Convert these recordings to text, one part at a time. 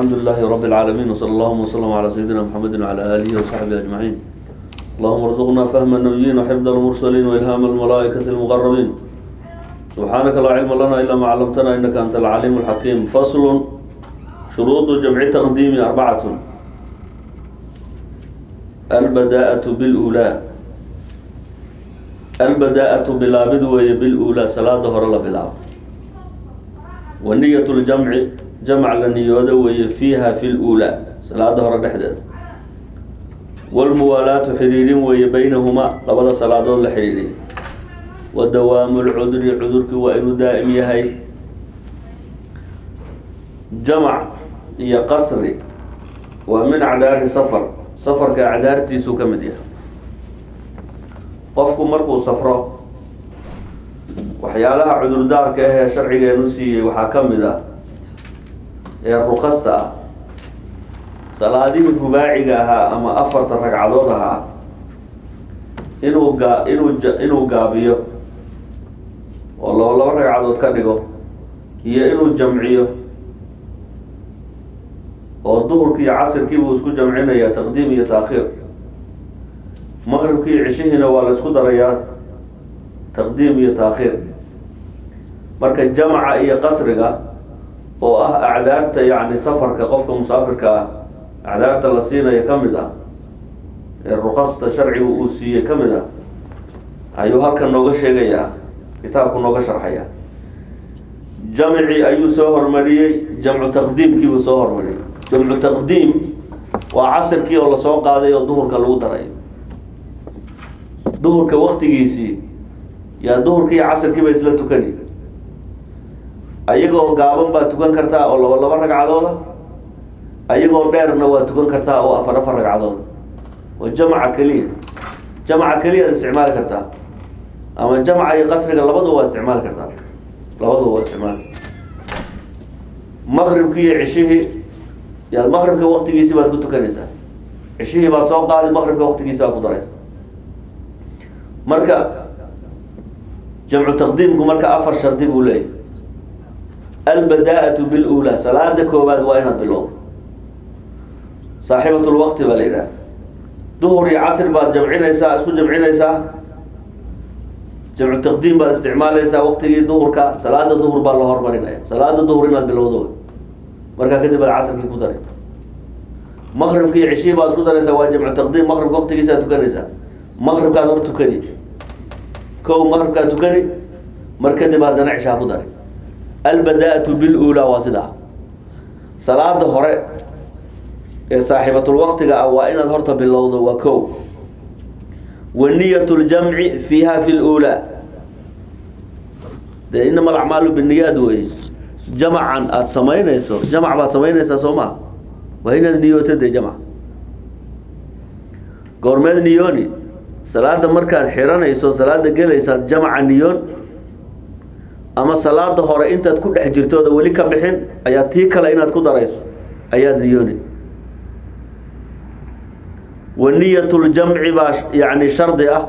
الحمد لله رب العالمين وصلى الله وسلم على سيدنا محمد وعلى آله وصحبه أجمعين اللهم ارزقنا فهم النبيين وحفظ المرسلين وإلهام الملائكة المقربين سبحانك لا علم لنا إلا ما علمتنا إنك أنت العليم الحكيم فصل شروط جمع تقديم أربعة البداءة بالأولى البداءة بلابد وهي بالأولى صلاة هرلا بلاب والنية الجمع جمع لنيودة وهي فيها في الأولى صلاة هرلا دحدد والموالاة حرير وهي بينهما لبدا صلاة لحرير ودوام العذر عذرك وإن دائم يهي جمع هي قصر ومن أعذار سفر سفر كأعذارتي سو كمديها qofku markuu safro waxyaalaha cudurdaarka ahee sharcigeenu siiyey waxaa ka mid ah ee rukasta ah salaadihii rubaaciga ahaa ama afarta ragcadood ahaa inuu gaa inuu inuu gaabiyo oo laba laba ragcadood ka dhigo iyo inuu jamciyo oo duhurkii iyo casirkii buu isku jamcinaya taqdiim iyo taakhiir maqribkii cishihiina waa la isku darayaa taqdiim iyo taakhiir marka jamaca iyo qasriga oo ah acdaarta yacni safarka qofka musaafirka ah acdaarta la siinayo ka mid ah ee rukasta sharciga uu siiyey ka mid ah ayuu halkan nooga sheegayaa kitaabku nooga sharxaya jamci ayuu soo hormariyey jamcu taqdiimkii buu soo hormariyey jamcu taqdiim waa casirkii oo lasoo qaaday oo duhurka lagu daray duhurka waktigiisii yaa duhurkii iyo casirkiiba isla tukani ayagoo gaaban baa tukan kartaa oo laba laba ragcadooda ayagoo dheerna waa tukan kartaa oo afar afar ragcadooda oo jamca keliya jamca keliya ad isticmaali kartaa ama jamca iyo qasriga labadu waa isticmaali kartaa labadu waa isticmaali maqribkii iyo cishihii yaad maqribka waktigiisii baad ku tukanaysaa cishihii baad soo qaadi maqribka waktigiisi baad ku daraysa marka jamcu taqdiimku marka afar shardi buu leeyahy albadaa'atu bilula salaada koobaad waa inaad bilowdo saaxibat lwaqti baa la yidhaha duhur iyo casr baad jamcinaysaa isku jamcinaysaa jamcu taqdiim baad isticmaalaysaa waqtigii duhurka salaada duhur baa la hormarinaya salaada duhur inaad bilowdo markaa kadib aad casrkii ku daray maqribki iyo cishihii baad isku daraysaa waa jamcu taqdiim maqribka waqtigiisaad tukanaysaa maqribkaad hor tukani kow maqribkaad tukani mar kadib haddana cishaa ku dari albadaa'atu bilulaa waa sidaa salaada hore ee saaxiibatulwaqtiga ah waa inaad horta bilowdo waa kow wa niyat ljamci fiiha fi lulaa dee inama alacmaalu biniyaad wey jamacan aada samaynayso jamac baad samaynaysaa soo maha waa inaad niyooto dee jamc goormeed niyooni salaada markaad xiranayso salaada gelaysaad jamaca niyoon ama salaada hore intaad ku dhex jirtooda weli ka bixin ayaa tii kale inaad ku darayso ayaad niyooni wa niyat ljamci baa yani shardi ah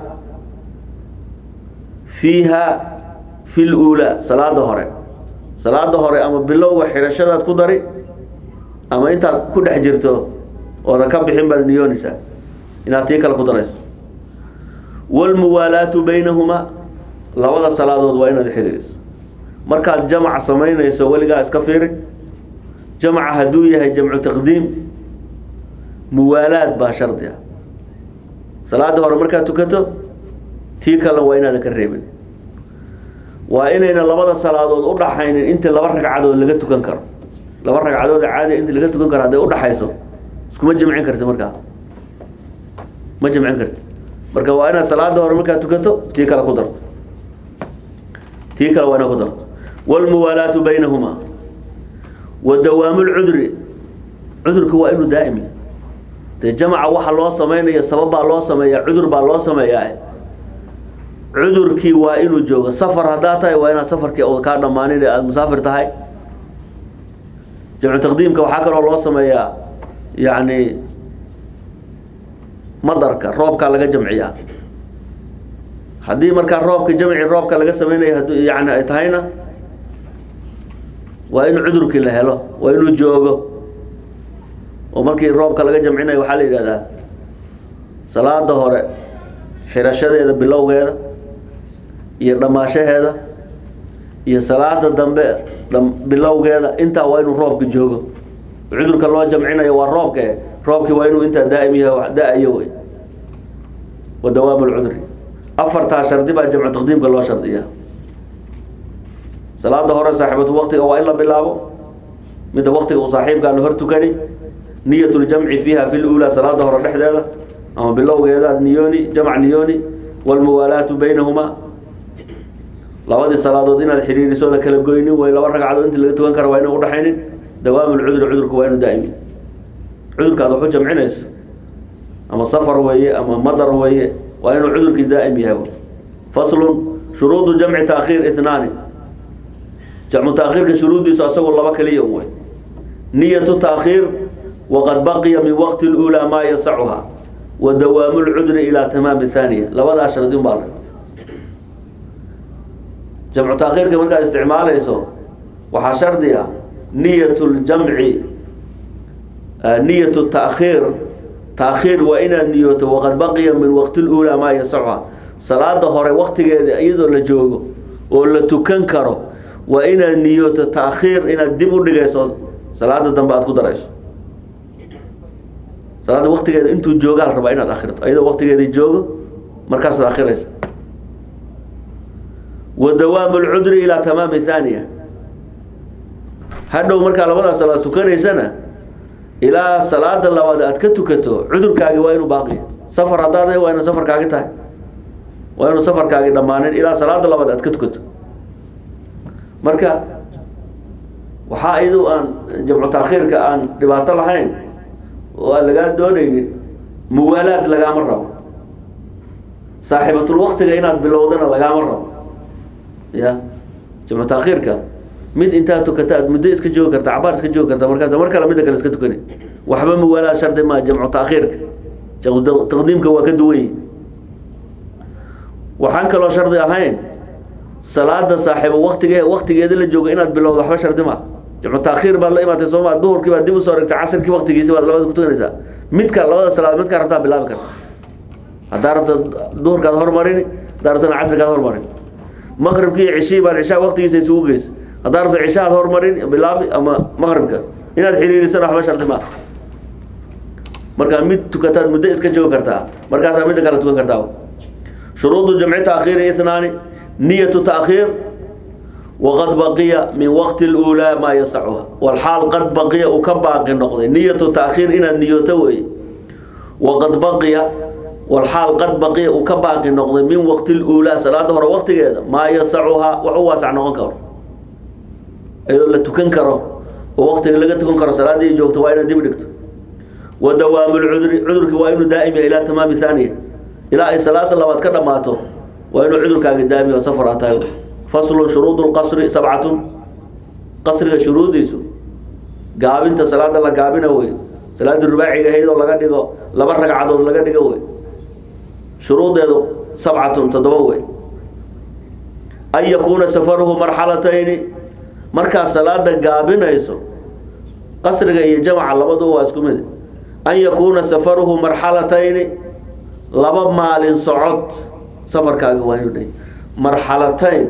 fiiha fi lulaa salaada hore salaada hore ama bilowga xirashadaad ku dari ama intaad ku dhex jirto oodan ka bixin baad niyoonaysaa inaad tii kale ku darayso wاlmuwaalaatu baynahumaa labada salaadood waa inaad xiriiriso markaad jamc samaynayso weligaa iska fiiri jamca hadduu yahay jamcu taqdiim muwaalaad baa shardi ah salaada hore markaad tukato tii kale waa inaadan ka reebin waa inayna labada salaadood udhaxaynin intii laba ragcadood laga tukan karo laba ragcadood caadi intii laga tukan karo hadday udhaxayso iskuma jamcin karti markaa ma jamcin karti marka waa inaad salaada hore markaad tukato tii kale ku darto tii kale waa inaad ku darto wاlmuwaalaatu baynahumaa wa dawaamu lcudri cudurka waa inuu daa'imi dee jamca waxa loo sameynaya sabab baa loo sameeya cudur baa loo sameeyaa cudurkii waa inuu joogo safar haddaa tahay waa inaad safarkii oo kaa dhammaanin ee aada musaafir tahay jamcu taqdiimka waxaa kaloo loo sameeyaa yacni madarka roobkaa laga jamciyaa haddii markaa roobka jamci roobka laga sameynaya hadduu yani ay tahayna waa in cudurkii la helo waa inuu joogo oo markii roobka laga jamcinayo waxaa la yidhahdaa salaada hore xirashadeeda bilowgeeda iyo dhammaashaheeda iyo salaada dambe dham- bilowgeeda intaa waa inuu roobka joogo cudurka loo jamcinayo waa roobka eh roobkii waa inuu intaa daa'im yahay wax da-ayo wey wa dawaamu lcudri afartaa shardi baa jamcu taqdiimka loo shardiyaa salaada hore saaxibatu waqtiga waa in la bilaabo midda waqtiga uu saaxiibkaa la hor tukani niyat ljamci fiiha fi lula salaada hore dhexdeeda ama bilowgeeda niyoni jamc niyoni walmuwaalaatu baynahumaa labadii salaadood inaad xiriirisooda kala goynin way laba ragcadood inta laga tukan kara waa ina udhaxaynin dawaamu lcudri cudurku waa inu daa'imi cudurka aad waxu jamcinayso ama safar weeye ama madar weeye waa inuu cudurkii daa'im yahay faslun shuruudu jamci taakhiir ithnaani jamcu taakhiirka shuruuddiisu asagoo laba kaliya un wey niyatu taakhiir waqad baqiya min waqti اlأulى maa yasacuha wa dawaamu lcudri ilaa tamaami haaniya labadaa shardi un baa la jamcu taakhiirka markaad isticmaalayso waxaa shardi ah niyat ljamci niyat taakhiir taakhiir waa inaad niyooto waqad baqiya min waqti اlأulى maa yasacuha salaada hore waqtigeeda iyadoo la joogo oo la tukan karo waa inaad niyooto taakhiir inaad dib u dhigayso salaada dambe aad ku darayso salaada waqtigeeda intuu joogaa la rabaa inaad akhirto iyadoo waqtigeeda joogo markaasaad akhiraysa wa dawaamu lcudri ilaa tamaami haaniya hadhow markaa labadaa salaad tukanaysana ilaa salaada labaad aad ka tukato cudurkaagi waa inuu baaqiya safar haddaad waa inu safarkaagi tahay waa inuu safarkaagi dhammaanin ilaa salaada labaad aad ka tukato marka waxaa iyadu aan jamcu taakhiirka aan dhibaato lahayn oo aan lagaa doonaynin muwaalaad lagaama rabo saaxiibatul waqtiga inaad bilowdana lagaama rabo ya jamcu taakhiirka mid intaad tukata aad muddo iska joogi karta cabaar iska joogi karta markaas mar kale midda kale iska tukani waxba muwaalaad shardi maa jamcu taakhiirka taqdiimka waa ka duwan yihi waxaan kaloo shardi ahayn salaada saaxiibo waqtige waqtigeeda la joogo inaad bilowdo waxba shardi maa jamcu taakhiir baad la imaatay sooma duhurkii baad dib usoo rigtay casirkii waqtigiisi baad labada ku tukanaysaa midka labada salaad midkaa rabtaa bilaabi karta haddaa rabta duhurkaad hormarini haddaa rabtana casirkaad hormarin maqribkii cishii baad cishaa waqtigiisa isugu geysa haddaa rabta cishaad hormarin bilaabi ama maqribka inaad xiriirisana waxba shardi maa markaa mid tukataad muddo iska joogi kartaa markaasaa midda kale tukan kartaa shuruudu jamci taakhiiri ithnaani niyatu taakhiir waqad baqiya min waqti اlأulىa maa yasacuha walxaal qad baqiya uu ka baaqi noqday niyatu taakhiir inaad niyooto wey waqad baqiya walxaal qad baqiya uu ka baaqi noqday min waqti اlأulىa salaada hore waqtigeeda maa yasacuhaa wax u waasac noqon karo iyadoo la tukan karo oo waqtiga laga tukan karo salaadii joogto waa inaad dib dhigto wa dawaamu lcudri cudurkii waa inuu daa'im yahay ilaa tamaami haaniya ilaa ay salaada labaad ka dhammaato waa inuu cudurkaaga daamiyo safar aa tahay faslun shuruud lqasri sabcatun qasriga shuruudiisu gaabinta salaada la gaabina wey salaada rubaaciga ahayd oo laga dhigo laba ragcadood laga dhigo wey shuruudeedu sabcatun toddoba wey an yakuuna safaruhu marxalatayni markaad salaada gaabinayso qasriga iyo jamca labaduba waa isku mid an yakuuna safaruhu marxalatayni laba maalin socod safarkaaga waa inuu dhay marxalatayn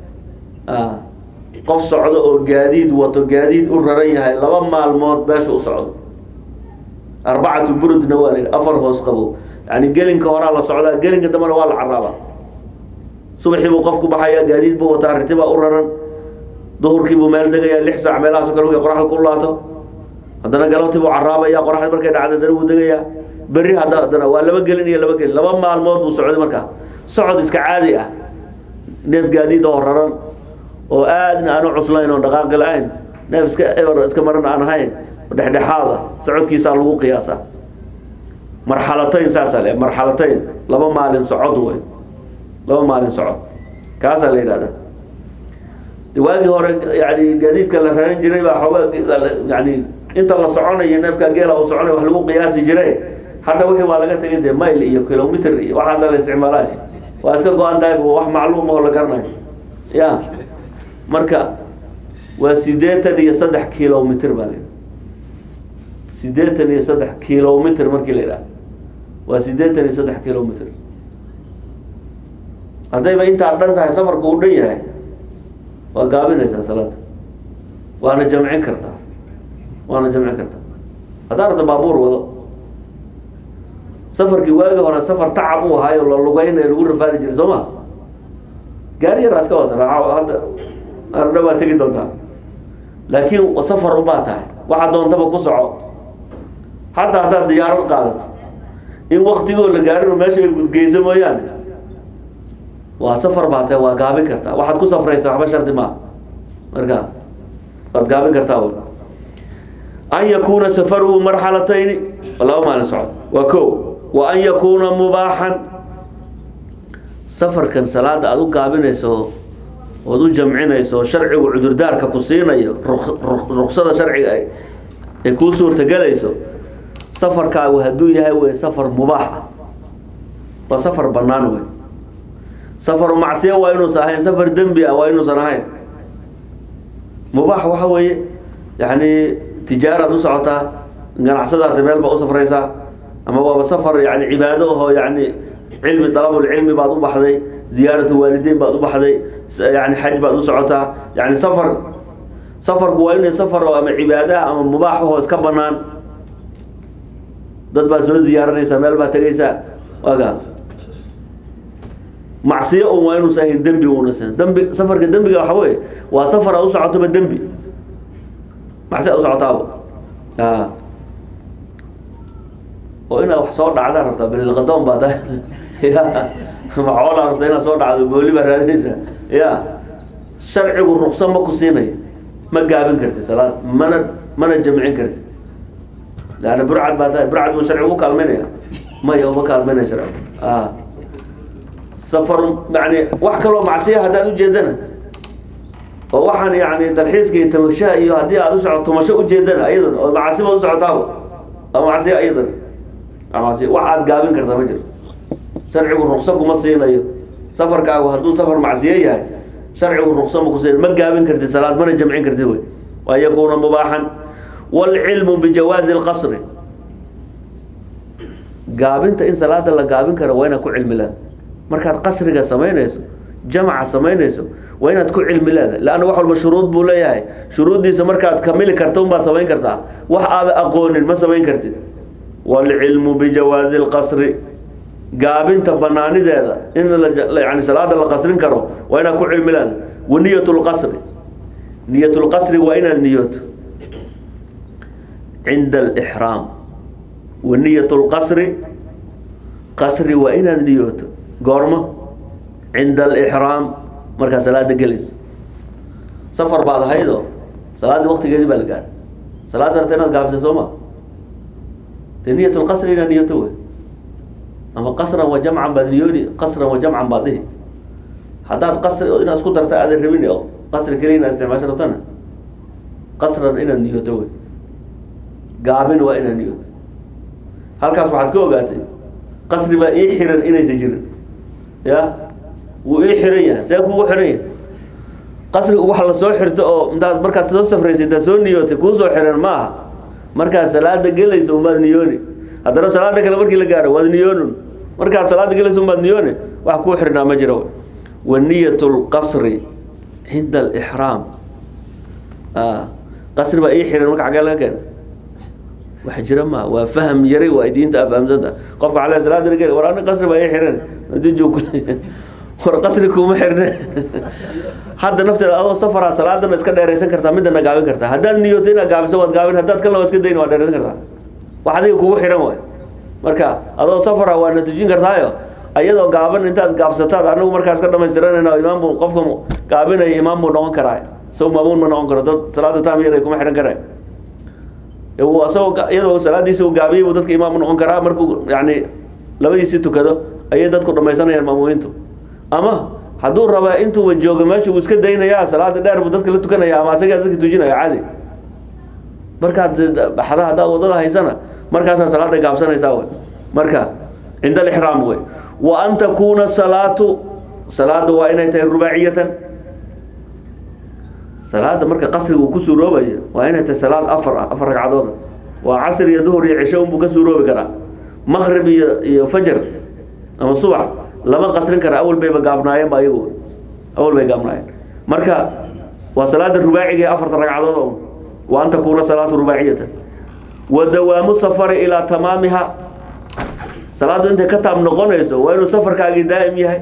qof socdo oo gaadiid wato gaadiid u raran yahay laba maalmood meesha u socdo arbacatu burudna waa la afar hoos qabo yani gelinka horaa la socdaa gelinka dambena waa la caraabaa subaxii buu qofku baxayaa gaadiid buu wataa ritibaa u raran duhurkii buu meel degayaa lix saac meelahaaso kale markay qoraxda ku laato haddana galabtii buu caraabaya qoraxda markay dhacda haddana wuu degayaa berri hadda haddana waa laba gelin iyo laba gelin laba maalmood buu socday markaa socod iska caadi ah neef gaadiid oo raran oo aadna aanu cuslayn oon dhaqaaqi la-ayn neef iska eber iska maran aan ahayn dhexdhexaada socodkiisaa lagu qiyaasaa marxalatayn saasaa le marxalatayn laba maalin socod wey laba maalin socod kaasaa la yidhahdaa waagii hore yani gaadiidka la raran jiray baa xooga yani inta la soconayo neefka geela uu soconay wax lagu qiyaasi jiray hadda wixii waa laga tegay dee mile iyo kilomitr iyo waxaasaa la isticmaalay waa iska go-an tahay wax macluum oo la garanayo ya marka waa sideetan iyo saddex kilomitr baa la siddeetan iyo saddex kilomitr markii la yidhaha waa siddeetan iyo saddex kilomitr haddayba intaa dhan tahay safarku uu dhan yahay waa gaabinaysaa salaada waana jamcin kartaa waana jamcin kartaa haddaa rabta baabuur wado safarkii waagi hore safar tacab uu ahaayo la lugeynayo lagu rafaadi jiray soo ma gaari yaraa iska wata raaco hadda ardha baa tegi doontaa laakiin safar ubaa tahay waxaa doontaba ku soco hataa haddaad diyaarad qaadato in waktigoo la gaarin meesha ay gudgeyso mooyaane waa safar baa tahay waa gaabin kartaa waxaad ku safraysa waxba shardi maaha marka waad gaabin kartaa wy an yakuuna safaruhu marxalatayni laba maalin socod waa ko wa an yakuuna mubaaxan safarkan salaada aada u gaabinayso ood u jamcinayso sharcigu cudurdaarka ku siinayo ruksada sharciga ay kuu suurtagelayso safarkaagu hadduu yahay wey safar mubaax ah waa safar banaan wey safaru macsiya waa inuusan ahayn safar dembi ah waa inuusan ahayn mubaax waxa weeye yani tijaaraad u socotaa ganacsadaata meel baa u safraysaa ama waaba safar yani cibaado ahoo yani cilmi dalabulcilmi baad u baxday ziyaaratu waalideyn baad u baxday yani xaj baad u socotaa yani safar safarku waa inay safar oo ama cibaadaha ama mubaax ahoo iska banaan dad baad soo ziyaaranaysaa meel baad tegaysaa waaga macsiyo un waa inuusan ahayn dembi unasan dembi safarka dembiga waxa weye waa safar aad u socotoba dembi macsi aad u socotaaba a oo inaad wax soo dhacdaa rabtaa balilqadoon baa tahay ya macoolaa rabta inaad soo dhacdo booli baa raadinaysaa ya sharcigu ruksa ma ku siinayo ma gaabin karti salaad mana mana jamcin karti leanna burcad baa tahay burcad buu sharcigu u kaalmaynaya maya uma kaalmaynaya sharcigu a safar yani wax kaloo macsiya haddaad ujeedana oo waxaan yani dalxiiska iyo tamashaha iyo haddii aad u soco tumasho ujeedana ayaduna oo macasiba u socotaaba a macsiya ayadana macsiya wax aad gaabin kartaa ma jiro sharcigu rukso kuma siinayo safarkaagu hadduu safar macsiye yahay sharcigu rukso ma ku siinayo ma gaabin kartid salaad mana jamcin kartid wey waan yakuuna mubaaxan waalcilmu bijawaazi lqasri gaabinta in salaada la gaabin karo waa inaad ku cilmi leeda markaad qasriga samaynayso jamca samaynayso waa inaad ku cilmi leedahay leanna wax walba shuruud buu leeyahay shuruuddiisa markaad kamili karta unbaad samayn kartaa wax aada aqoonin ma samayn kartid waalcilmu bijawaazi lqasri gaabinta banaanideeda in yani salaada la qasrin karo waa inaad ku cilmi leedahay wa niyat lqasri niyat lqasri waa inaad niyooto cinda alixraam wa niyat lqasri qasri waa inaad niyooto goormo cinda alixraam markaa salaada gelayso safar baad ahaydoo salaaddii waktigeedii baa la gaaray salaadda rabta inaad gaabisay soo ma dee niyat lqasri inaad niyooto wey ama qasran wa jamcan baad niyooni qasran wa jamcan baad dhihi haddaad qasri inaad isku darta aadan rabin oo qasri keliya inaad isticmaasho rabtana qasran inaad niyooto wey gaabin waa inaad niyooto halkaas waxaad ka ogaatay qasri baa ii xiran inaysa jirin ya wuu ii xiran yahay see kugu xiran yahay qasriga wax la soo xirto oo intaad markaad soo safraysay intaad soo niyootay kuu soo xiran ma aha markaad salaada gelaysa umaad niyooni haddana salaada kale markii la gaaro waad niyoonun markaad salaada gelaysa umaad niyooni wax kuu xirnaa ma jiro wa niyat lqasri cinda alixraam qasri baa ii xiran marka xagee laga keena wax jira ma waa fahm yari waa diinta afhamsanta qofka ale salaada lagel war ani qasri baa ii xiran adiju war qasri kuma xirne hadda nafteeda adoo safara salaadana iska dheeraysan kartaa midana gaabin kartaa haddaad niyooto inaad gaabiso waad gaabin haddaad kalna waa iska dayn waad dheeraysan kartaa wax adiga kugu xiran waay marka adoo safara waa na tujin kartaayo ayadoo gaaban intaad gaabsataad anagu markaas ka dhamaystiranayna imaam buu qofka gaabinaya imaam buu noqon karaa isaw maamuun ma noqon karo dad salaada taam yada kuma xihan karaay isagoo iyadoo salaadiisa uu gaabiyey buu dadka imaam u noqon karaa markuu yani labadiisii tukado ayay dadku dhamaysanayaan maamuumiintu ama hadduu rabaa intuuba joogo meesha uu iska daynaya salaada dheer buu dadka la tukanaya ama asagaa dadka tujinaya caadi markaad baxda haddaad wadada haysana markaasaa salaada gaabsanaysaa wey marka cinda alixraam wey wa an takuuna salaatu salaada waa inay tahay rubaaciyatan salaada marka qasriga uu ku suuroobayo waa inay tahay salaad afar ah afar ragcadooda waa casr iyo duhur iyo cisho unbuu ka suuroobi karaa maqrib iyo iyo fajar ama subax lama qasrin kara awal bayba gaabnaayeen ba ayagu awal bay gaabnaayeen marka waa salaada rubaaciga ee afarta ragcadood un wa an takuuna salaatu rubaaciyatan wa dawaamu safari ilaa tamaamiha salaaddu intay ka taab noqonayso waa inuu safarkaagii daa'im yahay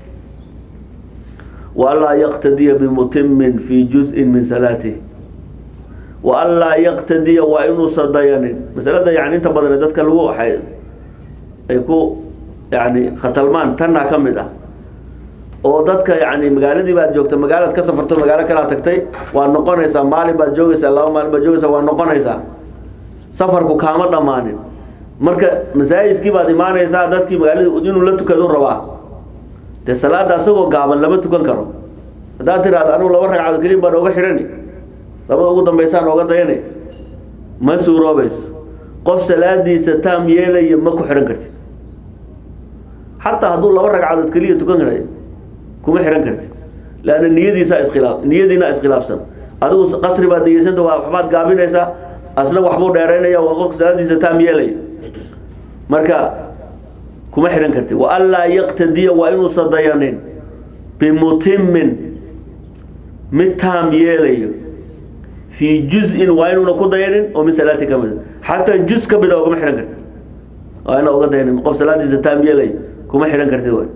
wa anlaa yaqtadiya bimutimin fii juz'in min salaatih wa anlaa yaqtadiya waa inuusan dayanin masalada yani inta badan dadka lagu waxay ay ku yani khatalmaan tanaa ka mid ah oo dadka yani magaaladii baad joogta magaalaad ka safarto magaalo kalaa tagtay waad noqonaysaa maalin baad joogaysaa laba maalin baad joogaysaa waad noqonaysaa safarku kaama dhammaanin marka masaajidkii baad imaanaysaa dadkii magaaladii inuu la tukado rabaa dee salaada asagoo gaaban lama tukan karo haddaad tiraahdo anugu laba ragcadood kelin baan ooga xidhani labada ugu dambaysaan ooga dayani ma suuroobayso qof salaadiisa taam yeelaya ma ku xidhan kartid xataa hadduu laba ragcadood keliya tukan karayo kuma xidhan kartid leanna niyadiisaa iskhilaaf niyadiina iskhilaafsan adigu qasri baad niyeysanta waa waxbaad gaabinaysaa asna waxbuu dheeraynaya waa qofka salaadiisa taam yeelaya marka kuma xidhan kartid wa anlaa yaqtadiya waa inuusan dayanin bimutimin mid taam yeelayo fii juz-in waa inuuna ku dayanin oo min salaati ka mida xataa juz ka mida ogama xidhan kartid waa ina oga dayanin qof salaadiisa taam yeelayo kuma xidhan kartid way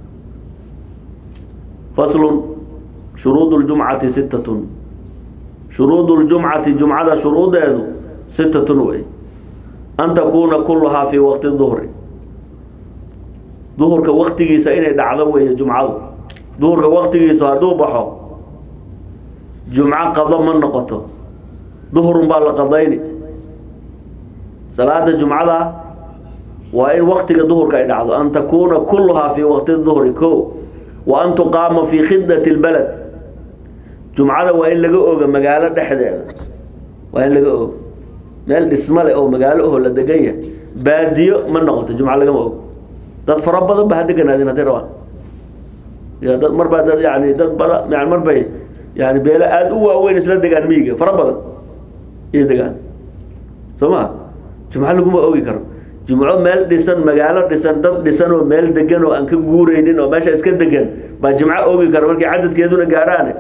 faslun shuruud ljumcati sittatun shuruud ljumcati jumcada shuruudeedu sittatun wey an takuuna kuluhaa fii waqti duhri duhurka waktigiisa inay dhacdo weeye jumcadu duhurka waktigiisa hadduu baxo jumco qado ma noqoto duhurun baa la qadayni salaada jumcada waa in waktiga duhurka ay dhacdo an takuuna kuluhaa fii waqti duhri ko wa an tuqaama fii khidati lbalad jumcada waa in laga oga magaalo dhexdeeda waa in laga ogo meel dhisma leh oo magaalo aho la degan yahay baadiyo ma noqoto jumco lagama ogo dad fara badan ba ha deganaadin hadday rabaan ya dad mar baa dad yani dad bada yani mar bay yani beelo aada u waaweyn isla degaan miyiga fara badan iyo degaan soo ma jumco laguma ogi karo jumco meel dhisan magaalo dhisan dad dhisan oo meel degan oo aan ka guureynin oo meesha iska degan baa jimco ogi karo markii cadadkeeduna gaaraane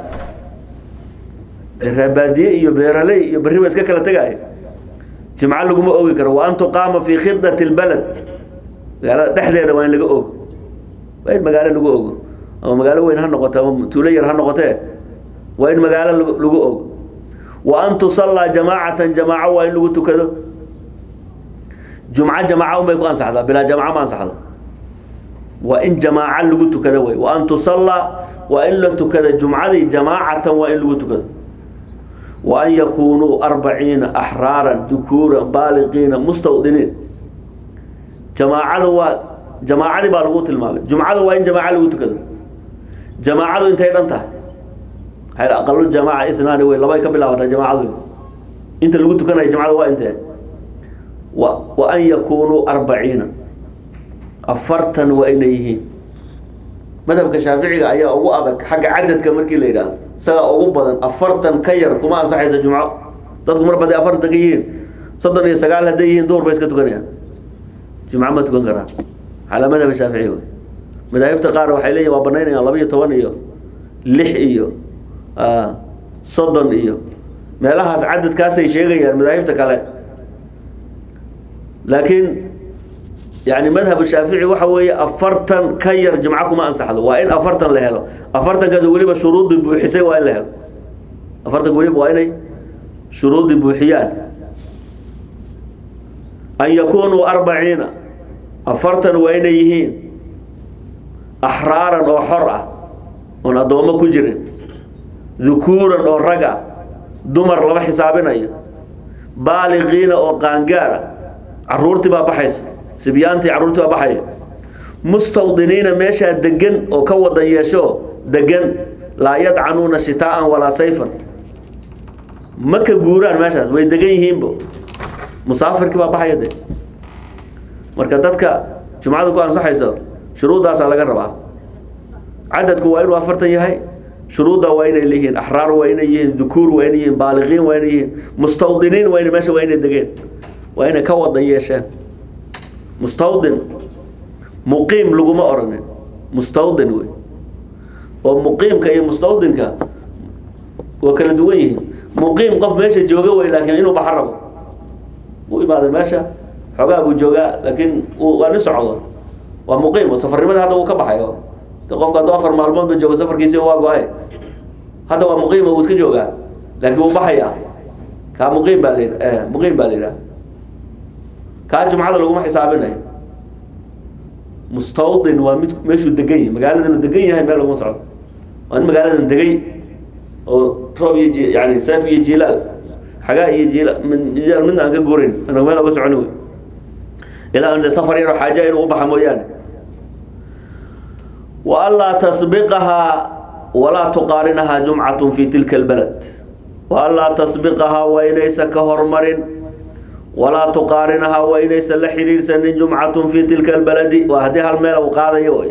reebaadiye iyo beeraley iyo berri ba iska kala tegaayo jimco laguma ogi karo wa an tuqaama fii khidati lbalad magaalada dhexdeeda waa in laga ogo waa in magaalo lagu ogo ama magaalo weyn ha noqote ama tuulo yar ha noqotee waa in magaalo lagu ogo wa an tusallaa jamaacatan jamaaco waa in lagu tukado jumco jamaaca unbay ku ansaxdaa bilaa jamaaco ma ansaxdo waa in jamaaco lagu tukado wey wa an tusallaa waa in la tukada jumcadii jamaacatan waa in lagu tukado wa an yakunuu arbaciina axraaran dukuuran baaliqiina mustawdiniin jamaacada waa jamaacadii baa lagu tilmaamay jumcada waa in jamaaco lagu tukado jamaacadu intay dhan tahay waxay aqalu jamaaca inaani wey labay ka bilaabataa jamaacadu inta lagu tukanayo jamacada waa intee wa wa an yakunuu arbaciina afartan waa inay yihiin madhabka shaaficiga ayaa ugu adag xagga cadadka markii la yidhaahdo isagaa ugu badan afartan ka yar kuma ansaxaysa jumco dadku mar baday afartan ka yihiin soddon iyo sagaal hadday yihiin duhur bay iska tukanayaan jumco ma tukan karaan calaa madhab shaafici wey madaahibta qaar waxay leeyihin waa banaynayaan laba iyo toban iyo lix iyo soddon iyo meelahaas cadadkaasay sheegayaan madaahibta kale laakiin yani madhab shaafici waxa weeye afartan ka yar jumco kuma ansaxdo waa in afartan la helo afartankaas weliba shuruudii buuxisay waa in la helo afartanka weliba waa inay shuruudii buuxiyaan an yakunuu arbaciina afartan waa inay yihiin axraaran oo xor ah oon addoommo ku jirin dukuuran oo rag ah dumar lama xisaabinayo baaliqiina oo qaangaar ah caruurtii baa baxaysa sibyaantii carruurtii baa baxaya mustawdiniina meeshaa degan oo ka wadan yeesho degan laa yadcanuuna shitaa'an walaa sayfan ma ka guuraan meeshaas way degan yihiinbo musaafirkii baa baxaya de marka dadka jumcada ku ansaxaysa shuruuddaasaa laga rabaa cadadku waa inuu afartan yahay shuruudda waa inay leeyihiin axraar waa inay yihiin dukuur waa inay yihiin baaliqiin waa inay yihiin mustawdiniin waa inay meesha waa inay degeen waa inay ka wada yeesheen mustawdin muqiim laguma oranin mustawdin wey oo muqiimka iyo mustawdinka waa kala duwan yihiin muqiim qof meesha jooga wey laakiin inuu baxa rabo u imaaday meesha xoogaa buu joogaa laakiin waa nin socdo waa muqiim oo safarnimada hadda uu ka baxayo de qofka hadduu afar maalmood ba joogo safarkiisi waa go-ay hadda waa muqiim uu iska joogaa laakiin wuu baxaya kaa muqiim baa la muqiim baa la yidhaha kaa jumcada laguma xisaabinayo mustawdin waa mid meeshuu degan yahay magaaladan degan yahay meel laguma socdo waa in magaaladan degay oo roob iyo ji yani seef iyo jilaal xagaa iyo jiila jilaal midna aan ka guurayn ana meel oga soconi wey ilaa an safar yaro xaaja inuu u baxa mooyaane wa anlaa tasbiqahaa walaa tuqaarinahaa jumcatun fi tilka albalad wa anlaa tasbiqahaa waa inaysan ka hormarin walaa tuqaarinahaa waa inaysan la xidhiidhsanin jumcatun fi tilka albaladi waa haddii hal meel uu qaadayo way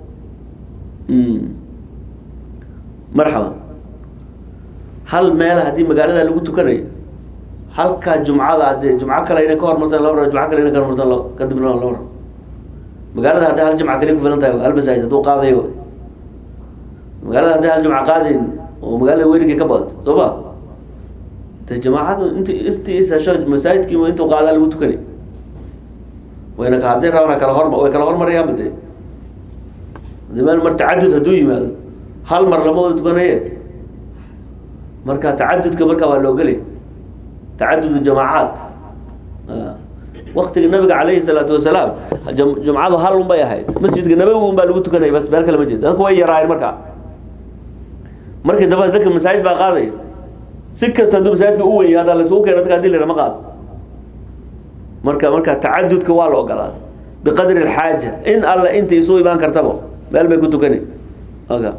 marxaba hal meel haddii magaalada lagu tukanayo halkaa jumcada hadee jumco kale inay ka hormartaan laba rabo jumco kale inay ka hormartaan la kadibna laba rabo magaalada haddii hal jumca kaliya ku filan tahay hal masaajid hadduu qaadayo magaalada haddii hal jumca qaadayn oo magaalada weligii ka badato soo ma de jamaacadu int intii ishesho masaajidkii intuu qaadaa lagu tukanay wayna haddii rabana kala horma way kala hormarayaanba de de meel mar tacadud hadduu yimaado hal mar lama wada tukanaye marka tacadudka marka waa loogeliya tacadud jamaacaat waktiga nabiga calayhi salaatu wasalaam jumcadu hal un bay ahayd masjidka nabawi un baa lagu tukanaya bas meel kale ma jeed dadku way yaraayeen markaa markii damba dadka masaajid baa qaadaya si kasta hadduu masaajidka u weyn yahay haddaa laysugu keena dadka hadii la ma qaado marka marka tacadudka waa la ogolaaday biqadri alxaaja in alla inta isu imaan kartaba meel bay ku tukani oga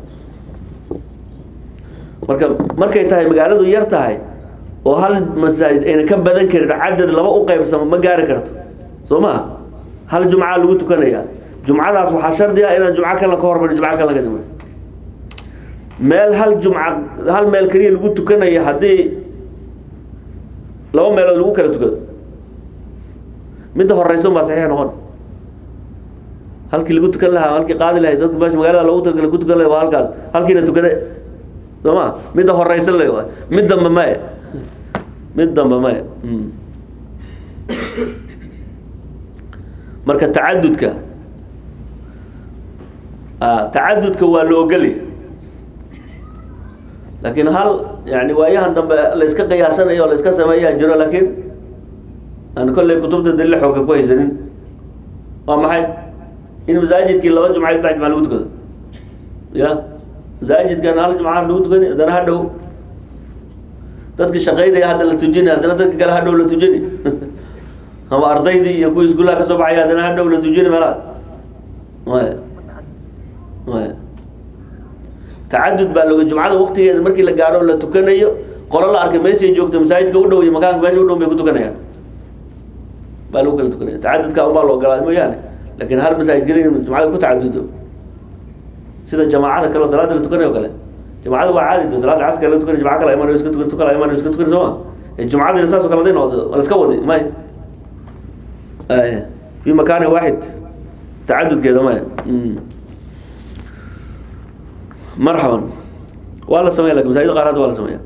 marka markay tahay magaaladu yar tahay oo hal masaajid ayna ka badan karin cadad laba u qaybsamo ma gaari karto soo ma hal jumca lagu tukanaya jumcadaas waxaa shardi ah inaan jumco kale ka hormarin jumco kale ka dhiman meel hal jumca hal meel keliya lagu tukanayo haddii laba meelood lagu kala tukado midda horeysa baa saxiix noqon halkii lagu tukan lahaa halkii qaadi lahay dadka meesha magaalada lagu tukala ku tukan lahay waa halkaas halkiina tukade soo ma midda horeysa le waay mid damba maya mid damba maya marka tacadudka tacadudka waa la ogolya laakiin hal yani waayahan dambe layska qiyaasanayo o layska sameeyaa jiro laakiin aan kolley kutubta dalil xooga ku haysanin waa maxay in masaajidkii laba jumca saddex jumca lagu tukado ya masaajidkan hal jumca lagu tukani haddana ha dhow dadka shaqaynaya hadda la tujini haddana dadka kale ha dhow la tujini ama ardaydii iyo kuwii iskuulaha ka soo baxaya haddana ha dhow la tujini meelaad maya maya tacadud baa looga jumcada waktigeeda markii la gaadho la tukanayo qolo la arkay meeshay joogto masaajidka u dhow iyo makaanka meesha u dhow bay ku tukanayaan baa lagu kala tukanaya tacadudka unbaa la ogolaaday mooyaane laakiin hal masaajid keliya jumcada ku tacadudo sida jamaacada kale oo salaada la tukanayo kale jumcada waa caadi de salaada casrka la tukanay jumca kala iman iska tukan tukala iman iska tukan sooma jumcadina saas oo kale haday noqdo waa la iska wadi maya fi makaani waaxid tacadudkeeda maya marxaban waa la sameya lakin masaajid qaar hadda waa la sameeya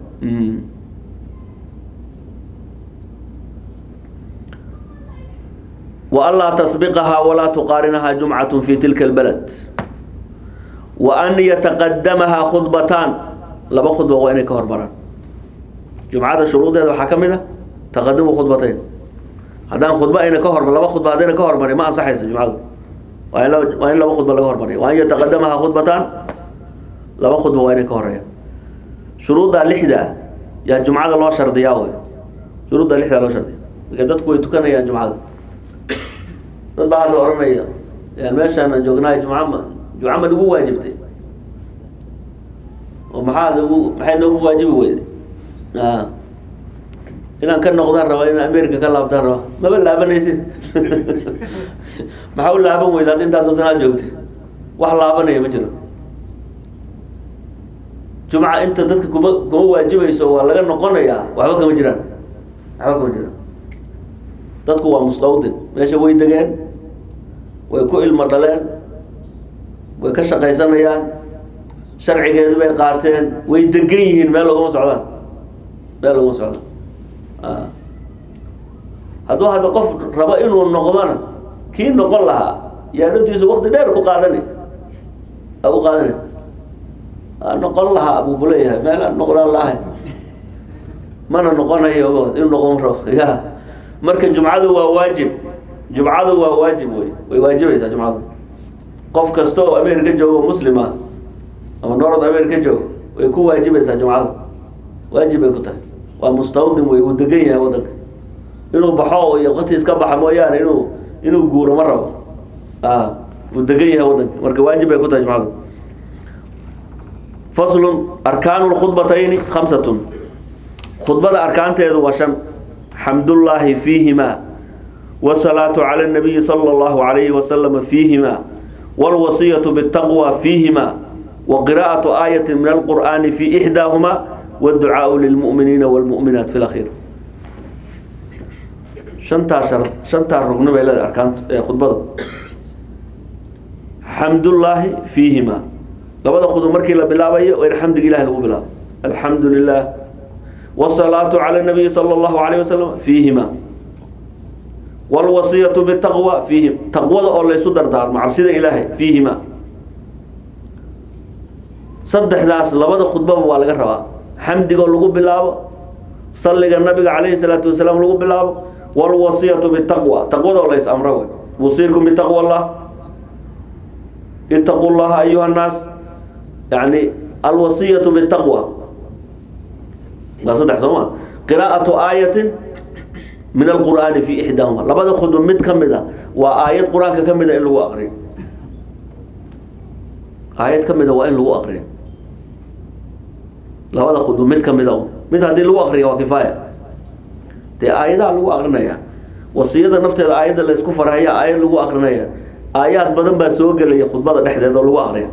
وأnlaa تsبqha وlaa تqاarinaha جuمcaة في tilka البلد وأn yتqdmha khudbataan laba khudba waa inay ka hormaraan jumcada shuruudeeda waxaa ka mid a taqadumu khudbatayn haddaan khudba ayna ka hormar laba khudba haddayna ka hormarin ma ansaxayso jumcadu waa in laba waa in laba khudba laga hormariya wa an yataqadamaha khudbataan laba khudba waa inay ka horeeyaan shuruuddaa lixda ah yaa jumcada loo shardiyaa wey shuruuddaa lixdaa loo shardiya marka dadku way tukanayaan jumcada dad baa hadda oranaya yaan meeshaan joognahay jumca ma jumca ma nagu waajibtay oo maxaa nagu maxay noogu waajibi weyday a inaan ka noqdaan rabaa inaan america ka laabtaan rabaa maba laabanaysid maxaa u laaban weyda hadda intaasoo sanaad joogtay wax laabanaya ma jiro jumca inta dadka kuma kuma waajibayso waa laga noqonayaa waxba kama jiraan waxba kama jiraan dadku waa mustawdin meesha way degeen way ku ilmo dhaleen way ka shaqaysanayaan sharcigeedu bay qaateen way degan yihiin meel laguma socdaan meel laguma socdaan hadduu hadda qof rabo inuu noqdona kii noqon lahaa yaa naftiisu wakti dheer ku qaadanay a u qaadanaysa a noqon lahaa buu kuleeyahay meel aan noqdaan lahay mana noqonayo inuu noqon rabo ya marka jumcadu waa waajib jumcadu waa waajib wey way waajibaysaa jumcadu qof kasta oo america joogo muslima ama north america joogo way ku waajibaysaa jumcada waajib bay ku tahay waa mustawdin wey uu degan yahay wadanka inuu baxo iyo qati iska baxa mooyaane inuu inuu guuro ma rabo a uu degan yahay wadanka marka waajib bay ku tahay jumcadu faslun arkaanu lkhudbatayni khamsatun khudbada arkaanteedu waa shan xamdullaahi fiihima wasalaatu cala nabiyi sala allahu alayhi wasalama fiihima walwasiyatu bitaqwa fiihima wa qiraa'atu aayati min alqur'aani fi ixdaahuma wاdducaau lilmu'miniina wاlmu'minaat fi lakhiir shantaa shar shantaa rugno bay leedahay arkaant khudbada xamdullaahi fiihima labada khudub markii la bilaabayo waa in xamdiga ilahi lagu bilaabo alxamdu lilah wsalaatu cala nabiyi sala allahu alayh wasalam fiihima walwasiyatu bitaqwa fiihim taqwada oo laysu dardaarmo cabsida ilaahay fiihima saddexdaas labada khudbaba waa laga rabaa xamdigoo lagu bilaabo salliga nabiga calayhi salaatu wasalaam lagu bilaabo walwasiyatu bitaqwa taqwadoo lays amro wey usiikum bitaqwa allah itaqu llaha ayuha nnaas yani alwasiyatu bitaqwa waa saddex soo ma qiraa'atu aayatin min alqur'aani fi ixdaahuma labada khudba mid ka mid a waa aayad qur-aanka ka mida in lagu aqriyo aayad ka mida waa in lagu aqriyo labada khudba mid ka mida mid haddii lagu aqriyo waa kifaaya dee aayadaha lagu aqrinaya wasiyada nafteeda aayadda laysku farhaya aayad lagu aqrinaya aayaad badan baa soo gelaya khudbada dhexdeeda oo lagu aqriya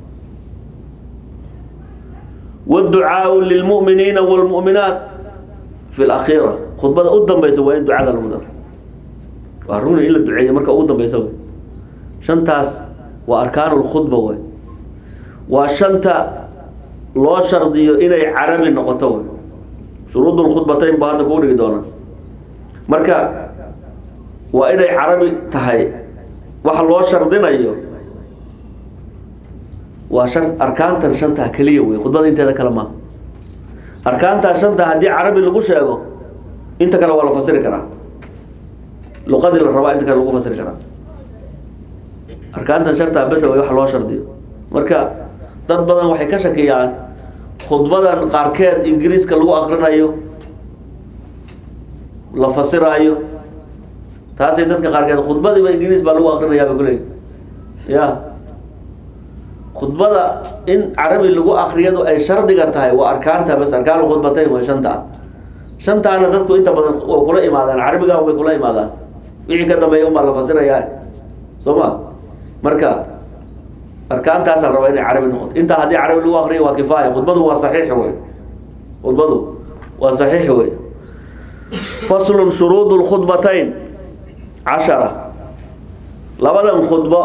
wاdducaau lilmu'miniina wاlmu'minaat fi اlakhiira khudbada u dambaysa waa in ducada lagu daro waa runi in la duceeya marka ugu dambeysa wey shantaas waa arkaanu lkhudba wey waa shanta loo shardiyo inay carabi noqoto wey shuruud lkhudbatayn buu hadda kuu dhigi doonaa marka waa inay carabi tahay waxa loo shardinayo waa shan arkaantan shantaa keliya wey khudbada inteeda kale maaha arkaantaa shanta haddii carabi lagu sheego inta kale waa la fasiri karaa luqadii la rabaa inta kale lagu fasiri karaa arkaantan shartaa bes way wax loo shardiyo marka dad badan waxay ka shakiyaan khudbadan qaarkeed ingiriiska lagu akrinayo la fasiraayo taasay dadka qaarkeed khudbadiiba ingiriis baa lagu akrinayaa bay kuleeyi ya khudbada in carabi lagu akriyadu ay shardiga tahay waa arkaanta bas arkaan khudbatayn waa shantaa shantaana dadku inta badan way kula imaadaan carabiga way kula imaadaan wixii ka dambeeya unbaa la fasirayaa soo ma marka arkaantaasaa rabaa inay carabi noqoto intaa haddii carabi lagu akriyo waa kifaaya khudbadu waa saxiix wey khudbadu waa saxiix wey faslun shuruud lkhudbatayn cashara labadan khudbo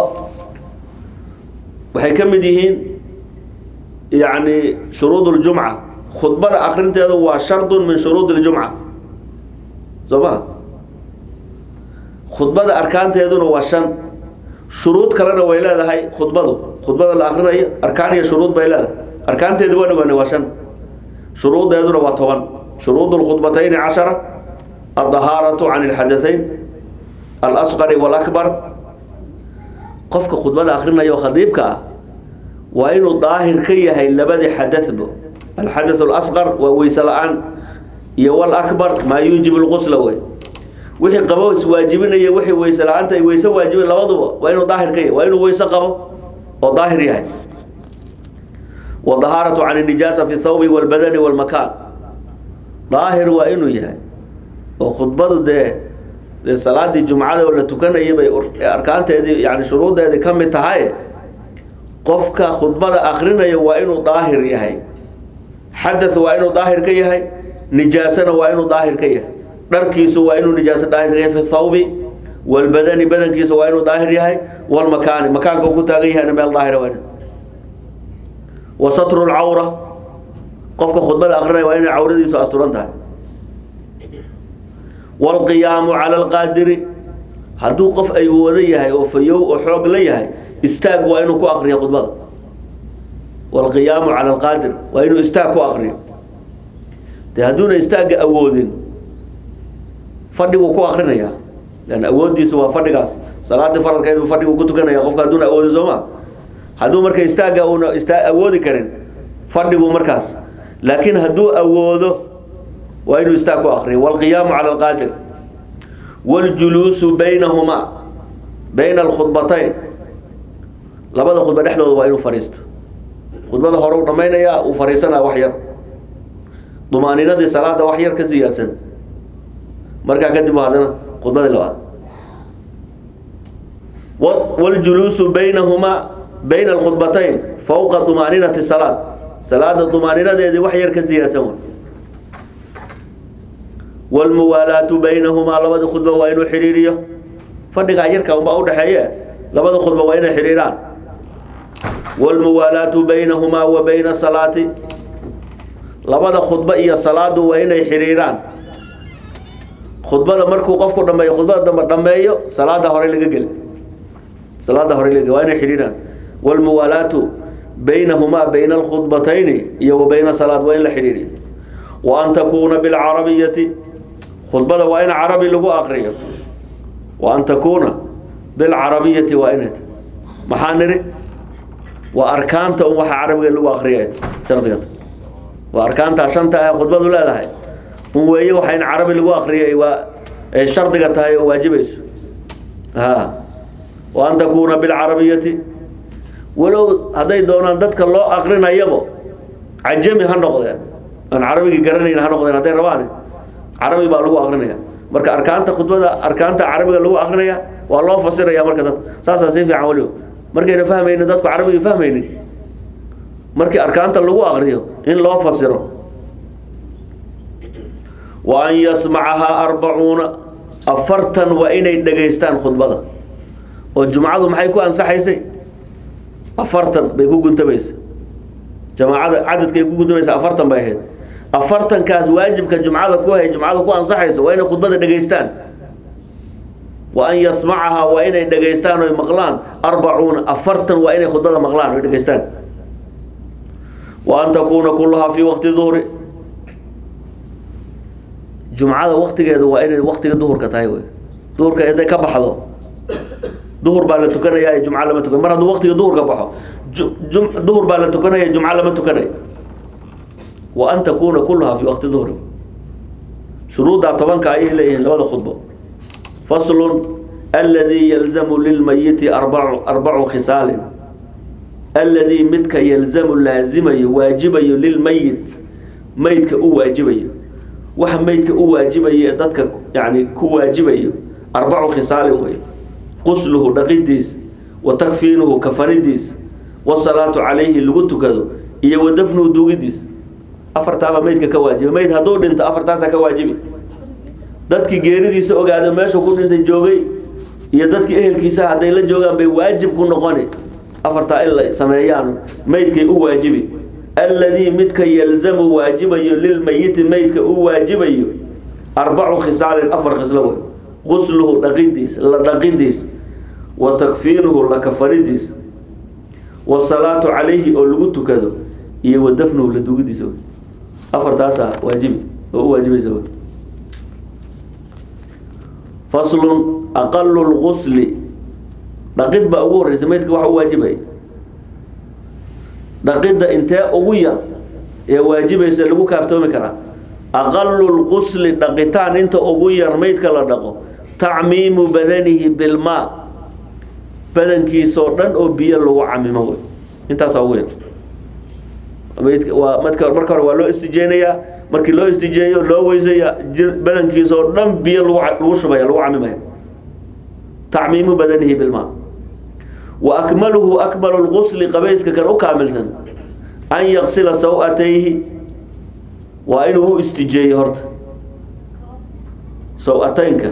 waxay ka mid yihiin yani shuruud اljumca khudbada akrinteedu waa shardu min shuruud اljumca soo ma khudbada arkaanteeduna waa shan shuruud kalena way leedahay khudbadu khudbada la akrinayo arkaan iyo shuruud bay leedahay arkaanteedu waa dhawaane waa shan shuruudeeduna waa toban shuruud اlkhudbatayni cashara aldahaaraةu can اlxadaثayn alasqari wاlakbar qofka khudbada akrinayo khadiibka ah waa inuu daahir ka yahay labadii xadabo alxadaث اlasqar waa weyse la-aan iyo wlakbar maa yuujib اlqusla wey wixii qabo iswaajibinaya wixii weyse la-aanta ay weyse waajibin labaduba waa inuu daahir ka yahay waa inuu weyse qabo oo daahir yahay wadahaaraةu can الnijaasa fi thawbi wاlbadani wاlmakaan daahir waa inuu yahay oo khudbadu dee dee salaadii jumcada oo la tukanayay bay arkaanteedii yani shuruudeedii ka mid tahay qofka khudbada akrinaya waa inuu daahir yahay xadaث waa inuu daahir ka yahay nijaasana waa inuu daahir ka yahay dharkiisu waa inuu nijaaso daahir yahay fi thawbi walbadani badankiisu waa inuu daahir yahay walmakaani makaanka uu ku taagan yahayna meel daahira waa ina wa satru lcawra qofka khudbada akrinaya waa inay cawradiisu asturan tahay waalqiyaamu cala alqaadiri hadduu qof ay wada yahay oo fayow oo xoog la yahay istaag waa inuu ku akriyo khudbada waalqiyaamu cala alqaadir waa inuu istaag ku akriyo dee hadduuna istaagga awoodin fadhiguu ku akrinayaa lan awooddiisa waa fadhigaas salaadii faradkeed buu fadhiguu ku tukanaya qofka hadduuna awoodin soo ma hadduu marka istaagga uuna istaa awoodi karin fadhiguu markaas laakiin hadduu awoodo waa inuu istaag ku akriyo waalqiyaamu cala alqaadir waljuluusu baynahumaa bayna alkhudbatayn labada khudba dhexdooda waa inuu fadhiisto khudbada hore u dhammaynayaa uu fadhiisanaa wax yar dumaaninadii salaada wax yar ka siyaadsan markaa kadib haddana khudbadii labaad waljuluusu baynahumaa bayna alkhudbatayn fowqa dumaaninati salaad salaada dumaaninadeedii wax yar ka siyaadsan wa wlmuwaalaatu baynahumaa labada khudba waa inuu xidhiiriyo fadhigaa yarka unbaa udhaxeeye labada khudba waa inay xidhiiraan wlmuwaalaatu baynahumaa wa bayna salaati labada khudba iyo salaadu waa inay xidhiiraan khudbada markuu qofku dhameeyo khudbada dambe dhameeyo salaada hore laga geli salaada hore laga waa inay xidhiiraan wlmuwaalaatu baynahumaa bayna alkhudbatayni iyo wa bayna salaad waa in la xidhiiriyo wa an takuuna bilcarabiyati khudbada waa in carabi lagu akriyo wa an takuuna bilcarabiyati waa inay tahay maxaa nidhi waa arkaanta un waxa carabiga lagu akriya shardigata waa arkaantaa shanta ah khudbadu leedahay un weeye waxa in carabi lagu akriyay waa ay shardiga tahay oo waajibayso ha wa an takuuna bilcarabiyati walow hadday doonaan dadka loo akrinayabo cajami ha noqdeen aan carabigii garanayn ha noqdeen hadday rabaan carabi baa lagu akrinaya marka arkaanta khudbada arkaanta carabiga lagu akrinaya waa loo fasiraya marka dadka saasaa si fiican waliba markayna fahmaynin dadku carabiga fahmaynin markii arkaanta lagu akriyo in loo fasiro wa an yasmacahaa arbacuuna afartan waa inay dhegaystaan khudbada oo jumcadu maxay ku ansaxaysay afartan bay ku guntamaysa jamaacada cadadkay ku guntamaysa afartan bay ahayd afartankaas waajibka jumcada ku hay jumcada ku ansaxayso waa inay khudbada dhegaystaan wa an yasmacahaa waa inay dhegaystaan oy maqlaan arbacuuna afartan waa inay khudbada maqlaan oy dhegaystaan wa an takuuna kulahaa fii waqti duhri jumcada waktigeeda waa inay waktiga duhurka tahay wey duhurka haday ka baxdo duhur baa la tukanaya jumca lama tukan mar hadduu waktiga duhurka baxo ju- duhur baa la tukanaya jumca lama tukanayo wa an takuuna kulahaa fi waqti duhri shuruuddaa tobanka ayay leeyihiin labada khudbo faslun aladii yalzamu lilmayiti arbacu arbacu khisaalin aladii midka yalzamu laazimayo waajibayo lilmayit maydka u waajibayo waxa maydka u waajibayo ee dadka yani ku waajibayo arbacu khisaalin wey qusluhu dhaqidiis wa takfiinuhu kafanidiis wasalaatu calayhi lagu tukado iyo wa dafnuhu duugidiis afartaaba maydka ka waajiba mayd hadduu dhinto afartaasaa ka waajibi dadkii geeridiisa ogaada meeshuu ku dhintay joogay iyo dadkii ehelkiisa hadday la joogaan bay waajib ku noqoni afartaa in la sameeyaan maydkay u waajibi alladii midka yalzamu waajibayo lilmayiti maydka u waajibayo arbacu khisaalin afar khislo wey qusluhu dhaqidiis la dhaqidiis wa takfiinuhu la kafanidiis wasalaatu calayhi oo lagu tukado iyo wa dafnuhu la dugidiisa wey afartaasaa waajibi oo u waajibaysa wey faslun aqalu lqusli dhaqid baa ugu horeysa maydka waxa u waajibaya dhaqidda intee ugu yar ee waajibaysa lagu kaaftoomi karaa aqalu lqusli dhaqitaan inta ugu yar maydka la dhaqo tacmiimu badanihi bilmaa badankiisoo dhan oo biyo lagu camimo wey intaasaa ugu yar maydka waa madka marka hore waa loo istijeynayaa markii loo istijeeyo loo weysaya badankiisoo dhan biyo lagu lagu shubaya lagu camimaya tacmiimu badanihi bilmaa wa akmaluhu akmalu lqusli qabayska kan u kaamilsan an yaqsila saw-atayhi waa inuu u istijeeyo horta saw-ataynka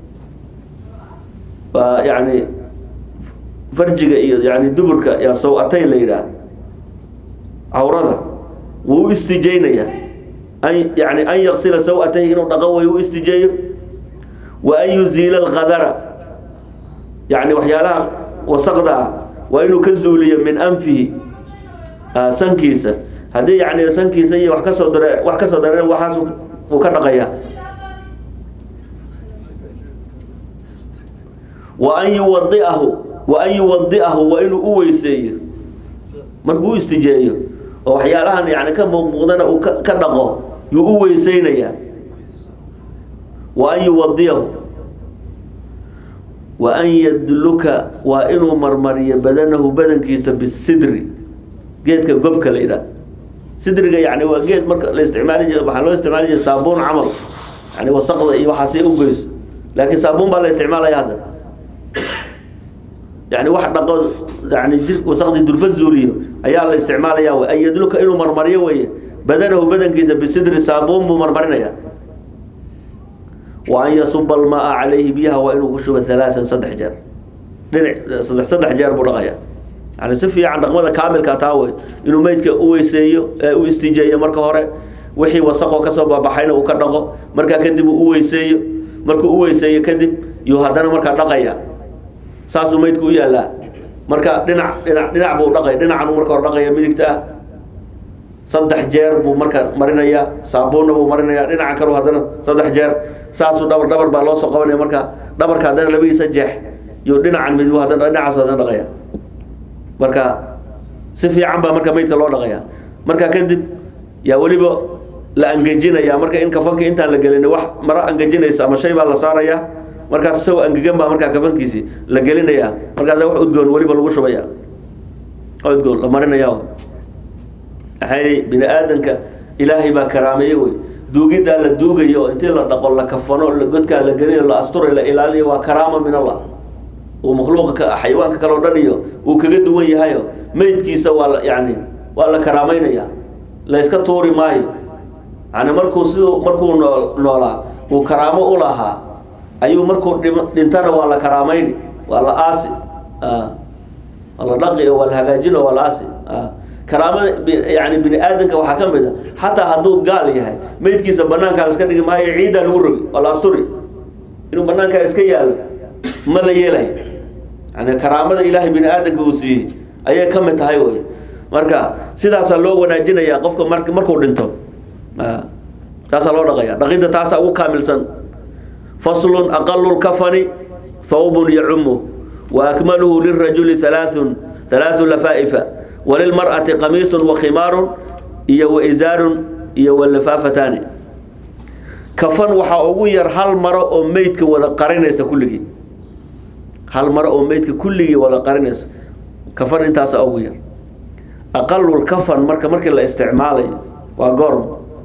waa yani farjiga iyo yani duburka yaa saw-atayn la yidhaah cawrada wuu u istijeynayaa an yani an yaksila saw-atayhi inuu dhaqan way u istijeeyo wa an yuziila alqadara yani waxyaalaha wasaqda ah waa inuu ka zuuliyo min anfihi sankiisa haddii yani sankiisa iyo wax kasoo dare wax kasoo dareen waxaas uu ka dhaqaya wa an yuwadiahu wa an yuwadiahu waa inuu u weyseeyo markuu u istijeeyo oo waxyaalahan yani ka muuqmuuqdana uu ka ka dhaqo yuu u weyseynayaa wa an yuwadiyahu wa an yadluka waa inuu marmariyo badanahu badankiisa bisidri geedka gobka la yidhaah sidriga yani waa geed marka la isticmaali jira waxaa loo isticmaali jira saabuun camal yani wasaqda iyo waxaasi u geyso laakiin saabuun baa la isticmaalaya hadda yani wax dhaqo yani jir wasaqdii durba zuuliyo ayaa la isticmaalaya wey an yadluka inuu marmariyo weeye badanahu badankiisa bisidri saabuun buu marmarinaya wa an yasuba almaa calayhi biyaha waa inuu ku shubo halaaan saddex jeer dhinac saddex saddex jeer buu dhaqaya yani si fiican dhaqmada kaamilka taa wey inuu meydka u weyseeyo ee u istijeeyo marka hore wixii wasaqoo kasoo baabaxayna uu ka dhaqo markaa kadib uu u weyseeyo markuu u weyseeyo kadib yuu haddana markaa dhaqaya saasuu meydku u yaallaa marka dhinac dhinac dhinac buu dhaqay dhinacan marka hore dhaqaya midigta ah saddex jeer buu marka marinayaa saabuunna buu marinayaa dhinaca kalu haddana saddex jeer saasuu dhabar dhabar baa loo soo qabanaya marka dhabarka haddana labadiisa jeex yuu dhinacan mid haddana dhinacaasu haddana dhaqaya marka si fiican baa marka meydka loo dhaqaya marka kadib yaa weliba la angejinaya marka in kafanka intaan la gelin wax maro angejinaysa ama shay baa la saaraya markaas isagoo angegan baa markaa kafankiisi la gelinaya markaas wax udgoon weliba lagu shubaya udgoon la marinaya maxay bini aadanka ilaahay baa karaameeye wey duugiddaa la duugayo oo intii la dhaqo la kafano la godkaa la gelinayo la asturo la ilaaliyo waa karaama min allah uu makhluuqa xayawaanka kale o dhan iyo uu kaga duwan yahayo meydkiisa waa la yani waa la karaameynaya la yska tuuri maayo yani markuu siduu markuu noo noolaa uu karaamo u lahaa ayuu markuu dhim- dhintana waa la karaamayni waa la aasi waa la dhaqi oo waa la hagaajin oo waa la aasi karaamada bi- yani bini aadanka waxaa ka mid a xataa hadduu gaal yahay meydkiisa banaankaa la iska dhigi maayo ciiddaa lagu rogi waa la asturi inuu banaankaa iska yaalo ma la yeelayo yani karaamada ilaahay bini aadanka uu siiyey ayay ka mid tahay wey marka sidaasaa loo wanaajinaya qofka mar markuu dhinto taasaa loo dhaqaya dhaqidda taasaa ugu kaamilsan faslun aqalu lkafani thawbun yacumu wa akmaluhu lirajuli halaathun halaaثu lafaa'ifa walilmar'ati qamiisun wakhimaarun iyo waizaarun iyo walafaafatani kafan waxaa ugu yar hal maro oo meydka wada qarinaysa kulligii hal maro oo meydka kulligii wada qarinaysa kafan intaasa ugu yar aqalul kafan marka markii la isticmaalayo waa goorm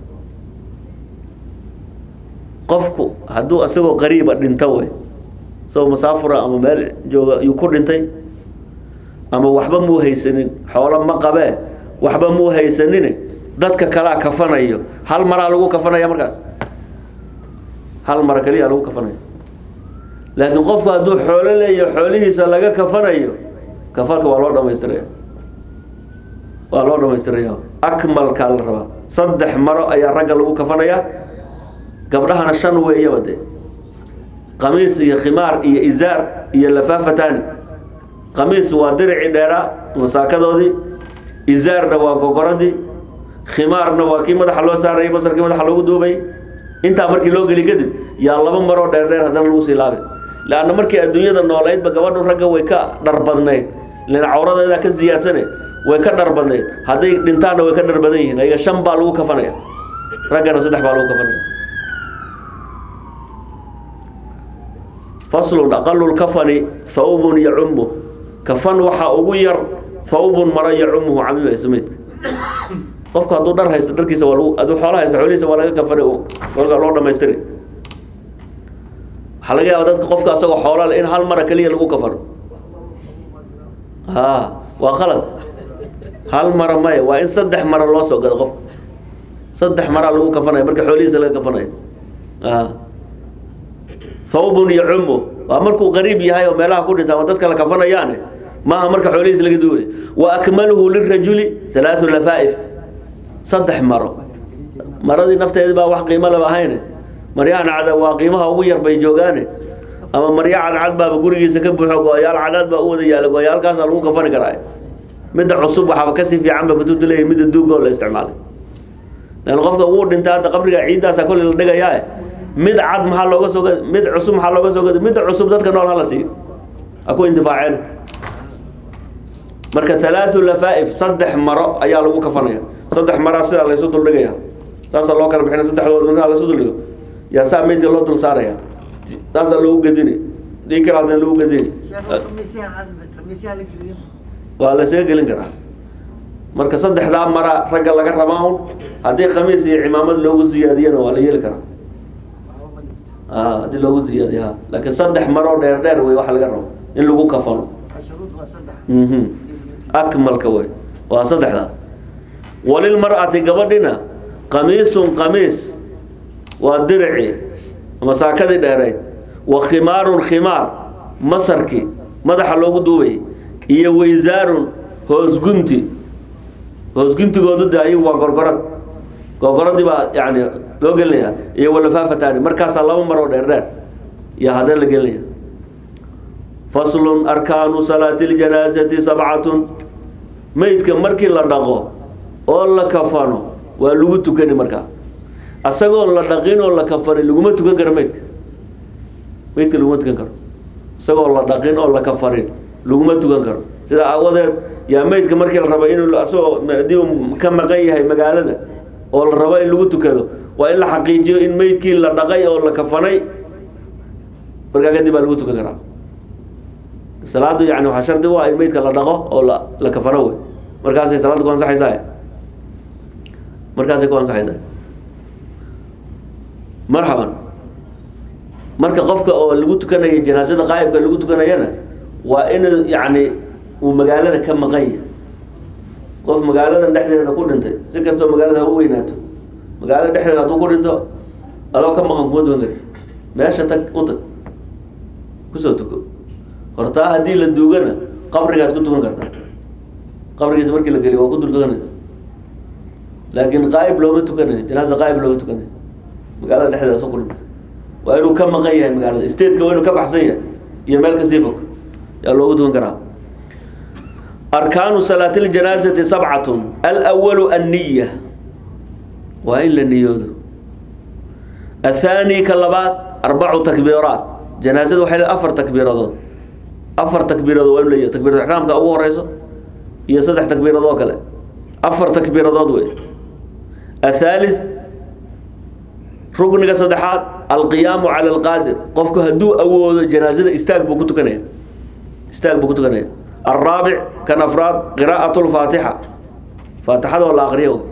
qofku hadduu isagoo qariiba dhinto wey isagoo masaafura ama meel jooga yuu ku dhintay ama waxba muu haysanin xoolo ma qabee waxba muu haysanin dadka kalaa kafanayo hal maraa lagu kafanaya markaas hal mara keliya lagu kafanayo laakiin qofku hadduu xoolo leeyaho xoolihiisa laga kafanayo kafanka waa loo dhamaystiraya waa loo dhamaystiraya akmalkaa la rabaa saddex maro ayaa ragga lagu kafanaya gabdhahana shan weeyaba dee qamiis iyo khimaar iyo izaar iyo lafaafatani qamiis waa diricii dheeraa masaakadoodii izaarna waa gogoradii khimaarna waa kii madaxa loo saarayay basarkii madaxa loogu duubay intaa markii loo geli kadib yaa laba maroo dheer dheer haddana lagu sii laabay leanna markii adduunyada noolaydba gabadhu ragga way ka dhar badnayd lana cawradeedaa ka ziyaadsane way ka dhar badnayd hadday dhintaanna way ka dhar badan yihiin ayaga shan baa lagu kafanaya raggana saddex baa lagu kafanaya faslun aqalu lkafani thawbun yacumu kafan waxaa ugu yar thawbun maro yacumuhu camimayso meydka qofku hadduu dhar haysto dharkiisa waa lagu hadduu xoolo haysto xoolihiisa waa laga kafani marka loo dhamaystiri waxaa laga yaaba dadka qofka asagoo xoola leh in hal mara keliya lagu kafano ha waa qalad hal mara maya waa in saddex mara loo soo gado qofka saddex maraa lagu kafanaya marka xoolihiisa laga kafanayo a thawbun yacumu waa markuu qariib yahay oo meelaha ku dhinta ama dadka la kafanayaane maaha marka xoolihiis laga duulay wa akmaluhu lirajuli salaasu lafaa'if saddex maro maradii nafteedi baa wax qiimo laba ahayne maryahan cada waa qiimaha ugu yar bay joogaane ama marya cadcad baaba gurigiisa ka buuxo go-yaal cadcad baa u wada yaala go-yaalkaasaa lagu kafani karaa midda cusub waxaaba kasii fiican ba kutubta leeyahy midda duuga oo la isticmaalay lan qofka wuu dhinta hadda qabriga ciiddaasa kolley la dhigayaa mid cad maxaa looga soo gada mid cusub maxaa looga soo gada midda cusub dadka nool hala siiyo ha ku intifaaceen marka halaaثu lafaa'if saddex maro ayaa lagu kafanaya saddex maraa sidaa laysu duldhigaya saasaa loo kala bixina saddexdooda markaa laysu duldhigo yaa saa meydka loo dul saaraya saasaa loogu gedini dii kale hadna lagu gedini waa laysaga gelin karaa marka saddexdaa mara ragga laga rabaa un haddii khamiis iyo cimaamad loogu ziyaadiyana waa la yeeli karaa a haddii loogu ziyaadiyo ha laakiin saddex maroo dheer dheer wey waxa laga rabo in lagu kafano mhm akmalka wey waa saddexdaas walilmar'ati gabadhina qamiisun qamiis waa dirici ama saakadii dheereyd wa khimaarun khimaar masarki madaxa loogu duubayay iyo waysaarun hoosgunti hoosguntigoodu de ayagu waa gorgorad gorgoradii baa yani loo gelinaya iyo walafaafatani markaasaa laba maroo dheer dheer iyo haddee la gelinaya faslun arkaanu salaati ljanaasati sabcatun meydka markii la dhaqo oo la kafano waa lagu tukani markaa asagoon la dhaqin oo la kafanin laguma tukan karo meydka meydka laguma tukan karo isagoo la dhaqin oo la kafanin laguma tukan karo sidaa aawadeed yaa meydka markii la raba inuu asagoo hadii uu ka maqan yahay magaalada oo la rabo in lagu tukado waa in la xaqiijiyo in meydkii la dhaqay oo la kafanay markaa kadib baa lagu tukan karaa salaadu yani waxaa shardi u ah in meydka la dhaqo oo la la kafano wey markaasay salaadda ku ansaxaysaa markaasay ku ansaxaysaa marxaban marka qofka oo lagu tukanayo janaasada qaa'ibka lagu tukanayana waa inuu yacni uu magaalada ka maqan yahay qof magaalada dhexdeeda ku dhintay si kastoo magaalada ha u weynaato magaalada dhexdeeda hadduu ku dhinto adoo ka maqan kuma tukan kari meesha tag u tag kusoo tuko hortaa haddii la duugana qabrigaad ku tukan kartaa qabrigiisa markii la geliyo waa ku dul tukanaysa laakiin qaa'ib looma tukanayo janaasa qaa'ib looma tukanayo magaalada dhexdeeda soo ku dhintay waa inuu ka maqan yahay magaalada stateka waa inuu ka baxsan yahay iyo meel kasii fog yaa loogu tukan karaa arkaanu salaati ljanaasati sabcatun alwalu anniya waa in la niyoodo athaani ka labaad arbacu takbiiraat janaasada waxay leedahay afar takbiiradood afar takbiiradood waa in la yiyo takbiiratu ixraamka ugu horeyso iyo saddex takbiiradood oo kale afar takbiiradood wey athaalith rukniga saddexaad alqiyaamu cala alqaadir qofku hadduu awoodo janaasada istaag buu ku tukanaya istaag buu ku tukanaya alraabic kan afraad qiraa'at lfaatixa faatixada oo la aqriyo wey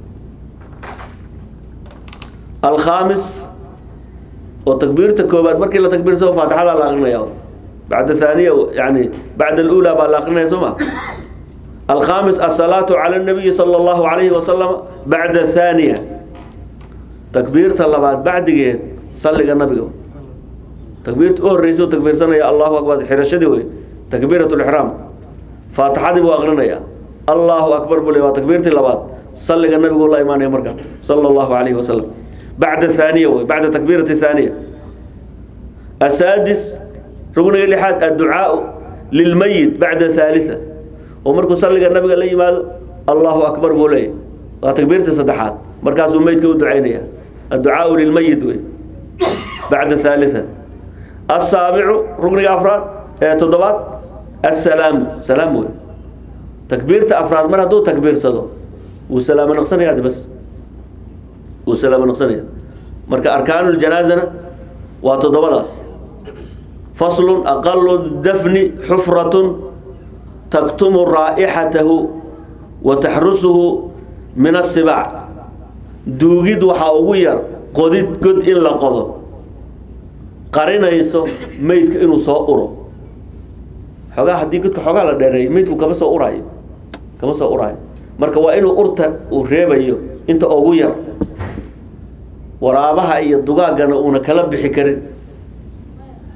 alkhaamis oo takbiirta koobaad markii la takbiirsado faatixada la aqrinaya bacda haaniya yani bacda alula baa la aqrinaya soo ma alkhaamis asalaatu cala nabiyi sala allahu alayhi wasalam bacda haaniya takbiirta labaad bacdigeed salliga nabiga takbiirta u horreysa u takbiirsanaya allahu akbar xirashadii wey takbiirat lixraam faatixadii buu aqrinaya allahu akbar buu le waa takbiirtii labaad salliga nabigu la imaanaya marka sala allahu alayhi wasalam bacda haaniya wey bacda takbiirati haaniya asaadis rugniga lixaad adducaau lilmayit bacda haalisa oo markuu salliga nabiga la yimaado allahu akbar buu leeyahy waa takbiirtii saddexaad markaasuu meydka u ducaynaya adducaau lilmayit wey bacda haalisa asaabicu rugniga afraad ee toddobaad assalaamu salaam wey takbiirta afraad mar hadduu takbiirsado wuu salaamo naqsanaya de bas wuu salaamo naqsanaya marka arkaanu ljanaazana waa toddobadaas faslun aqalu dafni xufratun taktumu raa'ixatahu wa taxrusuhu min asibaac duugid waxaa ugu yar qodid god in la qodo qarinayso meydka inuu soo uro xoogaa haddii godka xoogaa la dheereeyo meydku kama soo uraayo kama soo uraayo marka waa inuu urta uu reebayo inta ugu yar waraabaha iyo dugaaggana uuna kala bixi karin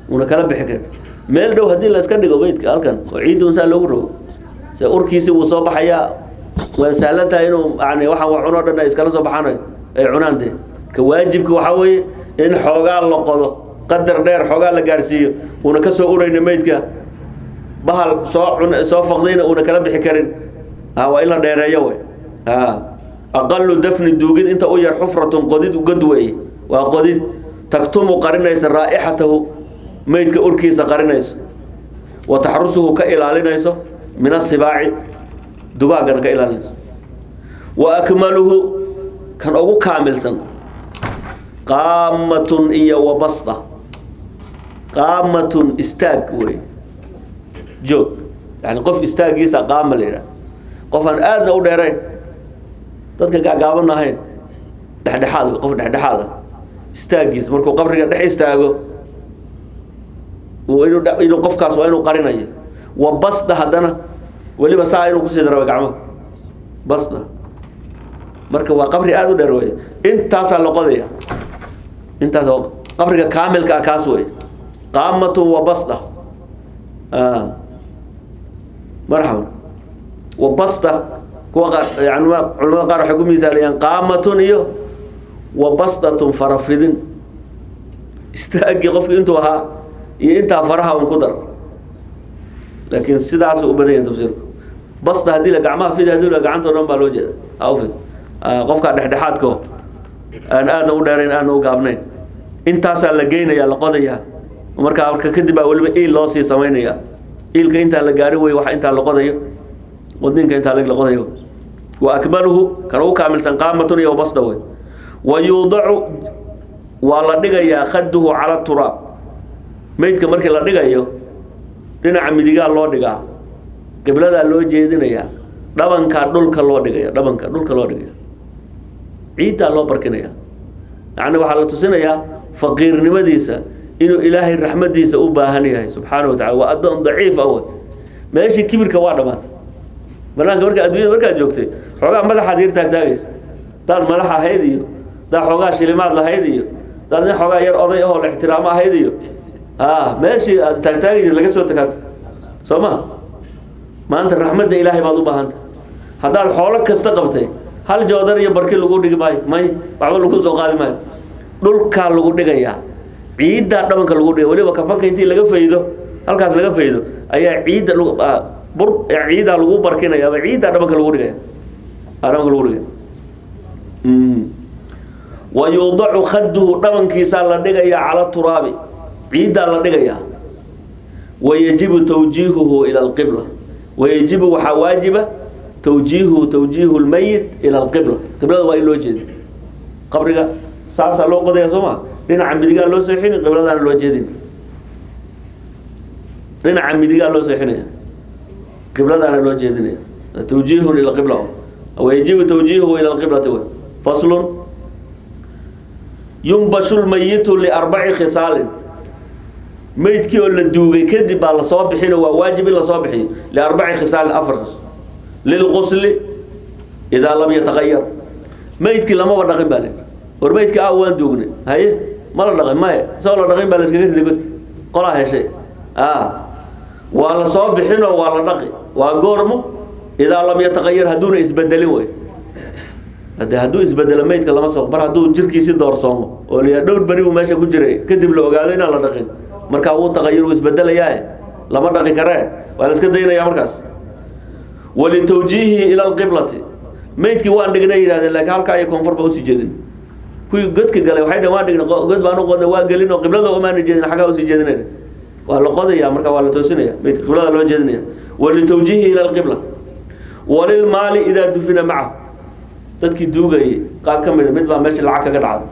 una kala bixi karin meel dhow haddii la iska dhigo meydka halkan oo ciidda unsaa loogu rogo dee urkiisi wuu soo baxayaa waa sahlan tahay inuu yani waxaan wax cunoo dhan ay iskala soo baxaan ay cunaan dee ka waajibka waxaa weeye in xoogaa la qodo qadar dheer xoogaa la gaarsiiyo uuna ka soo urayna meydka bahal soo cun soo faqdayna uuna kala bixi karin ah waa in la dheereeyo wey ah aqalu dafni duugid inta u yar xufratun qodid ugad weeye waa qodid taktumu qarinaysa raa'ixatahu meydka urkiisa qarinayso wa taxrusuhu ka ilaalinayso min asibaaci dugaaggana ka ilaalinayso wa akmaluhu kan ugu kaamilsan qaamatun iyo wa basda qaamatun istaag wey joog yani qof istaagiisa qaama la yidhaha qof aan aadna u dheerayn dadka gaagaaban ahayn dhexdhexaad wey, qof dhexdhexaad ah istaagiisa markuu qabriga dhex istaago uu inuu dha- inuu qofkaas waa inuu qarinayo wa basda haddana weliba saa inuu kusii daro gacmaha basda marka waa qabri aada u dheer wey intaasaa la qodaya intaas oo qabriga kaamilka ah kaas wey qaamatun wa basda ah marxaban wa basda kuwa qaar yani ma- culamada qaar waxay ku misaaliyaan qaamatun iyo wa basdatun farafidin istaagii qofki intuu ahaa iyo intaa faraha un ku dar laakiin sidaasuu u badan yahay tafsiirku basda haddii la gacmaha fidi haddii la gacanta o dhan baa loo jeeda ha u fid Ah, qofka dhexdhexaadko aan aadna u dheerayn aadna u gaabnayn intaasaa la geynaya la qodayaa markaa marka kadib baa weliba iil loo sii samaynaya iilka intaa la gaari wey wax intaa la qodayo wadninka intaa lag la qodayo wa akmaluhu kan ugu kaamilsan qaamatun iyo basda wey wa yuudacu waa la dhigayaa khaduhu cala turaab meydka markii la dhigayo dhinaca midigaa loo dhigaa qibladaa loo jeedinayaa dhabankaa dhulka loo dhigaya dhabanka dhulka loo dhigaya ciiddaa loo barkinaya yacni waxaa la tusinayaa faqiirnimadiisa inuu ilaahay raxmadiisa u baahan yahay subxaana wa tacala waa addoon daciif ah wey meeshii kibirka waa dhamaatay banaanka marka adduunyada markaad joogtay xoogaa madaxaad yar taagtaagaysa daad madax ahayd iyo daad xoogaa shilimaad lahayd iyo daad nin xoogaa yar oday ahoo la ixtiraamo ahayd iyo a meeshii aad taagtaagaysa laga soo tagaata soo ma maanta raxmadda ilaahay baad u baahanta haddaad xoolo kasta qabtay hal joodar iyo barki lagu dhigi maayo may waxba lagu soo qaadi maayo dhulkaa lagu dhigayaa ciiddaa dhabanka lagu dhigay weliba kafanka intii laga faydo halkaas laga faydo ayaa ciidda lagu ah, bur ciiddaa lagu barkinaya ama ciiddaa dhabanka lagu dhigaya ah, dhabanka lagu dhigaya Mm. wa yuudacu khaduhu dhabankiisaa la dhigayaa cala turaabi ciiddaa la dhigayaa wayajibu tawjiihuhu ila alqibla wayajibu waxaa waajiba tawjiihuhu tawjiihu lmayit ila alqibla qiblada waa in loo jeedi qabriga saasaa loo qodaya soo ma dhinaca midigaa loo seexini qibladaana loo jeedin dhinaca midigaa loo seexinaya qibladaana loo jeedinaya tawjiihun ila qibla wayajibu tawjiihuhu ila alqiblati w faslun yumbashu lmayitu liarbaci khisaalin meydkii oo la duugay kadib baa lasoo bixino waa waajib in lasoo bixiyo liarbaci khisaalin afar khis lilqusli idaa lam yataqayar meydkii lamaba dhaqin baa le war meydkii a waan duugnay haye ma la dhaqin maye isagoo la dhaqin baa la iskaga riday godka qolaa heshay a waa la soo bixinoo waa la dhaqi waa goormo idaa lam yataqayar hadduuna isbedelin wey hade hadduu isbedelo meydka lama soo mar hadduu jirkiisi doorsoomo oo la yidhaha dhowr beri buu meesha ku jiray kadib la ogaado inaan la dhaqin markaa wuu taqayur wuu isbedelayaae lama dhaqi karee waa la iska daynaya markaas walitawjiihihi ila alqiblati meydkii waan dhignay yidhahdeen laakiin halkaa iyo koonfur baa usii jeedin kuwii godka galay waxay dhaheen waan dhignay god baan u qodnay waa gelin oo qiblada umaana jeedin xaggaa usii jeedinayna waa la qodaya marka waa la toosinaya meydka qiblada loo jeedinaya walitawjiihihi ila alqibla walilmaali idaa dufina macahu dadkii duugayay qaar ka mida mid baa meesha lacag kaga dhacday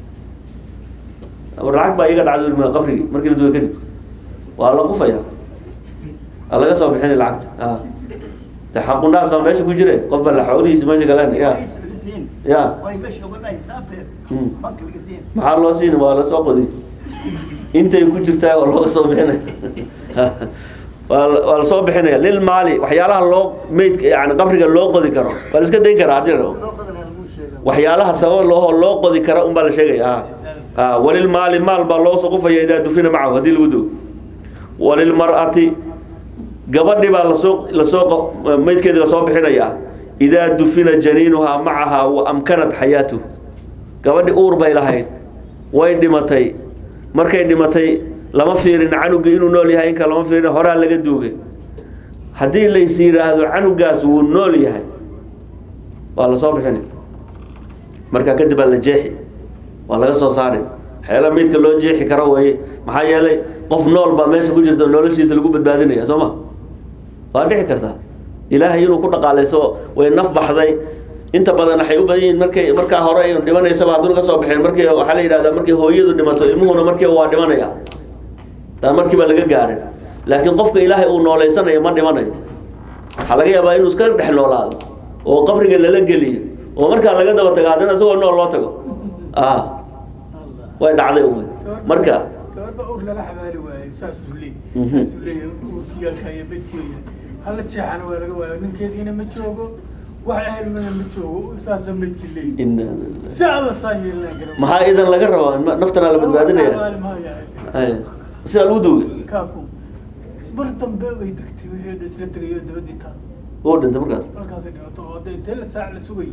war lacag baa iga dhacday uri qabrigii markii la duugay kadib waa la qufaya waa laga soo bixinay lacagta a de xaqunaas baa meesha ku jire qof baa la xoolihiisa meesha galeen ya ya Mm. maxaa loo siin waa lasoo qodi intay ku jirtaa waa looga soo bixinaya waa la- waa lasoo bixinaya lilmaali waxyaalaha loo meydka yani qabriga loo qodi karo waa la iska dayn karaa haddii la rabo waxyaalaha sabab loo loo qodi kara unbaa la sheegaya ha ah, walilmaali maal baa loo suqufaya idaa dufina macahu haddii lagu dugo walilmar'ati gabadhi baa lasoo lasoo qa- maydkeedii lasoo bixinayaa idaa dufina janiinuhaa macahaa wa amkanat xayaatuhu gabadhi uur bay lahayd way dhimatay markay dhimatay lama fiirin canugii inuu nool yahay inka lama fiirin horaa laga duugay haddii lays yidhaahdo canugaas wuu nool yahay waa lasoo bixini markaa kadib baa la jeexi waa laga soo saari waxyaala midka loo jeexi karo weeye maxaa yeelay qof nool baa meesha ku jirta noloshiisa lagu badbaadinaya soo ma waa dhici kartaa ilaahay inuu ku dhaqaalayso way naf baxday inta badan waxay u badan yihiin markay markaa hore ay dhimanaysaba hadduna ka soo baxeen markii waxaa la yidhahdaa markii hooyadu dhimato ilmuhuna markiiba waa dhimanaya taa markiiba laga gaarin laakiin qofka ilaahay uu nooleysanayo ma dhimanayo waxaa laga yaabaa inuu iska dhex noolaado oo qabriga lala geliyo oo markaa laga daba tago haddana isagoo nool loo tago ah way dhacday un marka gabadha ur lala xabaali waayo saasuu leey Mhm. saasuu leeyahay urkiyaalka iyo bedkeeda hala jeexana waa laga waayo ninkeediina ma joogo wax ehelmana ma joogo saasa medki leey in- si alla saa yeelinaa garan maxaa idan laga rabaa ma- naftana la badbaadinaya xabaali maayo Ay, sidaa lagu duugay kaaku mar dambe way degtay wixii dhan isla tegayo dabadii taa wuu dhintay markaas markaasay dhimato oo dee intee la saac la sugayay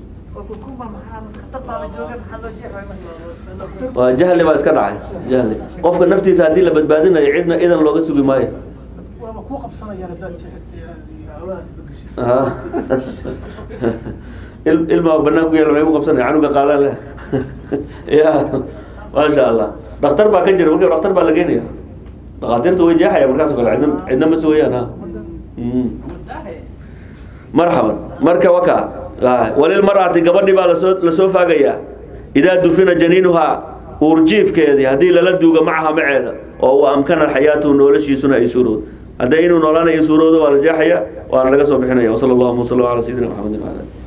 waa jahli baa iska dhacay jahli qofka naftiisa haddii la badbaadinayo cidna idan looga sugi maayo waaba kuu qabsanayaan haddaad jeexirtay hawlahaas bagashid Aha. Il- ilmaa banaan ku yaala maxay ku qabsanaya canuga qaadaan leh ya maasha allah dhakhtar baa ka jira marka dhakhtar baa la geenaya dhakhaatiirta way jeexaya markaas oo kale cidna cidna ma sugayaan ha Mm. marxaban marka waka walilmar'ati gabadhi baa lasoo lasoo faagayaa idaa dufina janiinuhaa uurjiifkeedii haddii lala duugo macaha maceeda oo uu amkana xayaatuhu noloshiisuna ay suurowdo hadday inuu noolaanayo suurowdo waa la jeexaya waana laga soo bixinaya wasala allahuma wasala ala sayidina maxamedin wala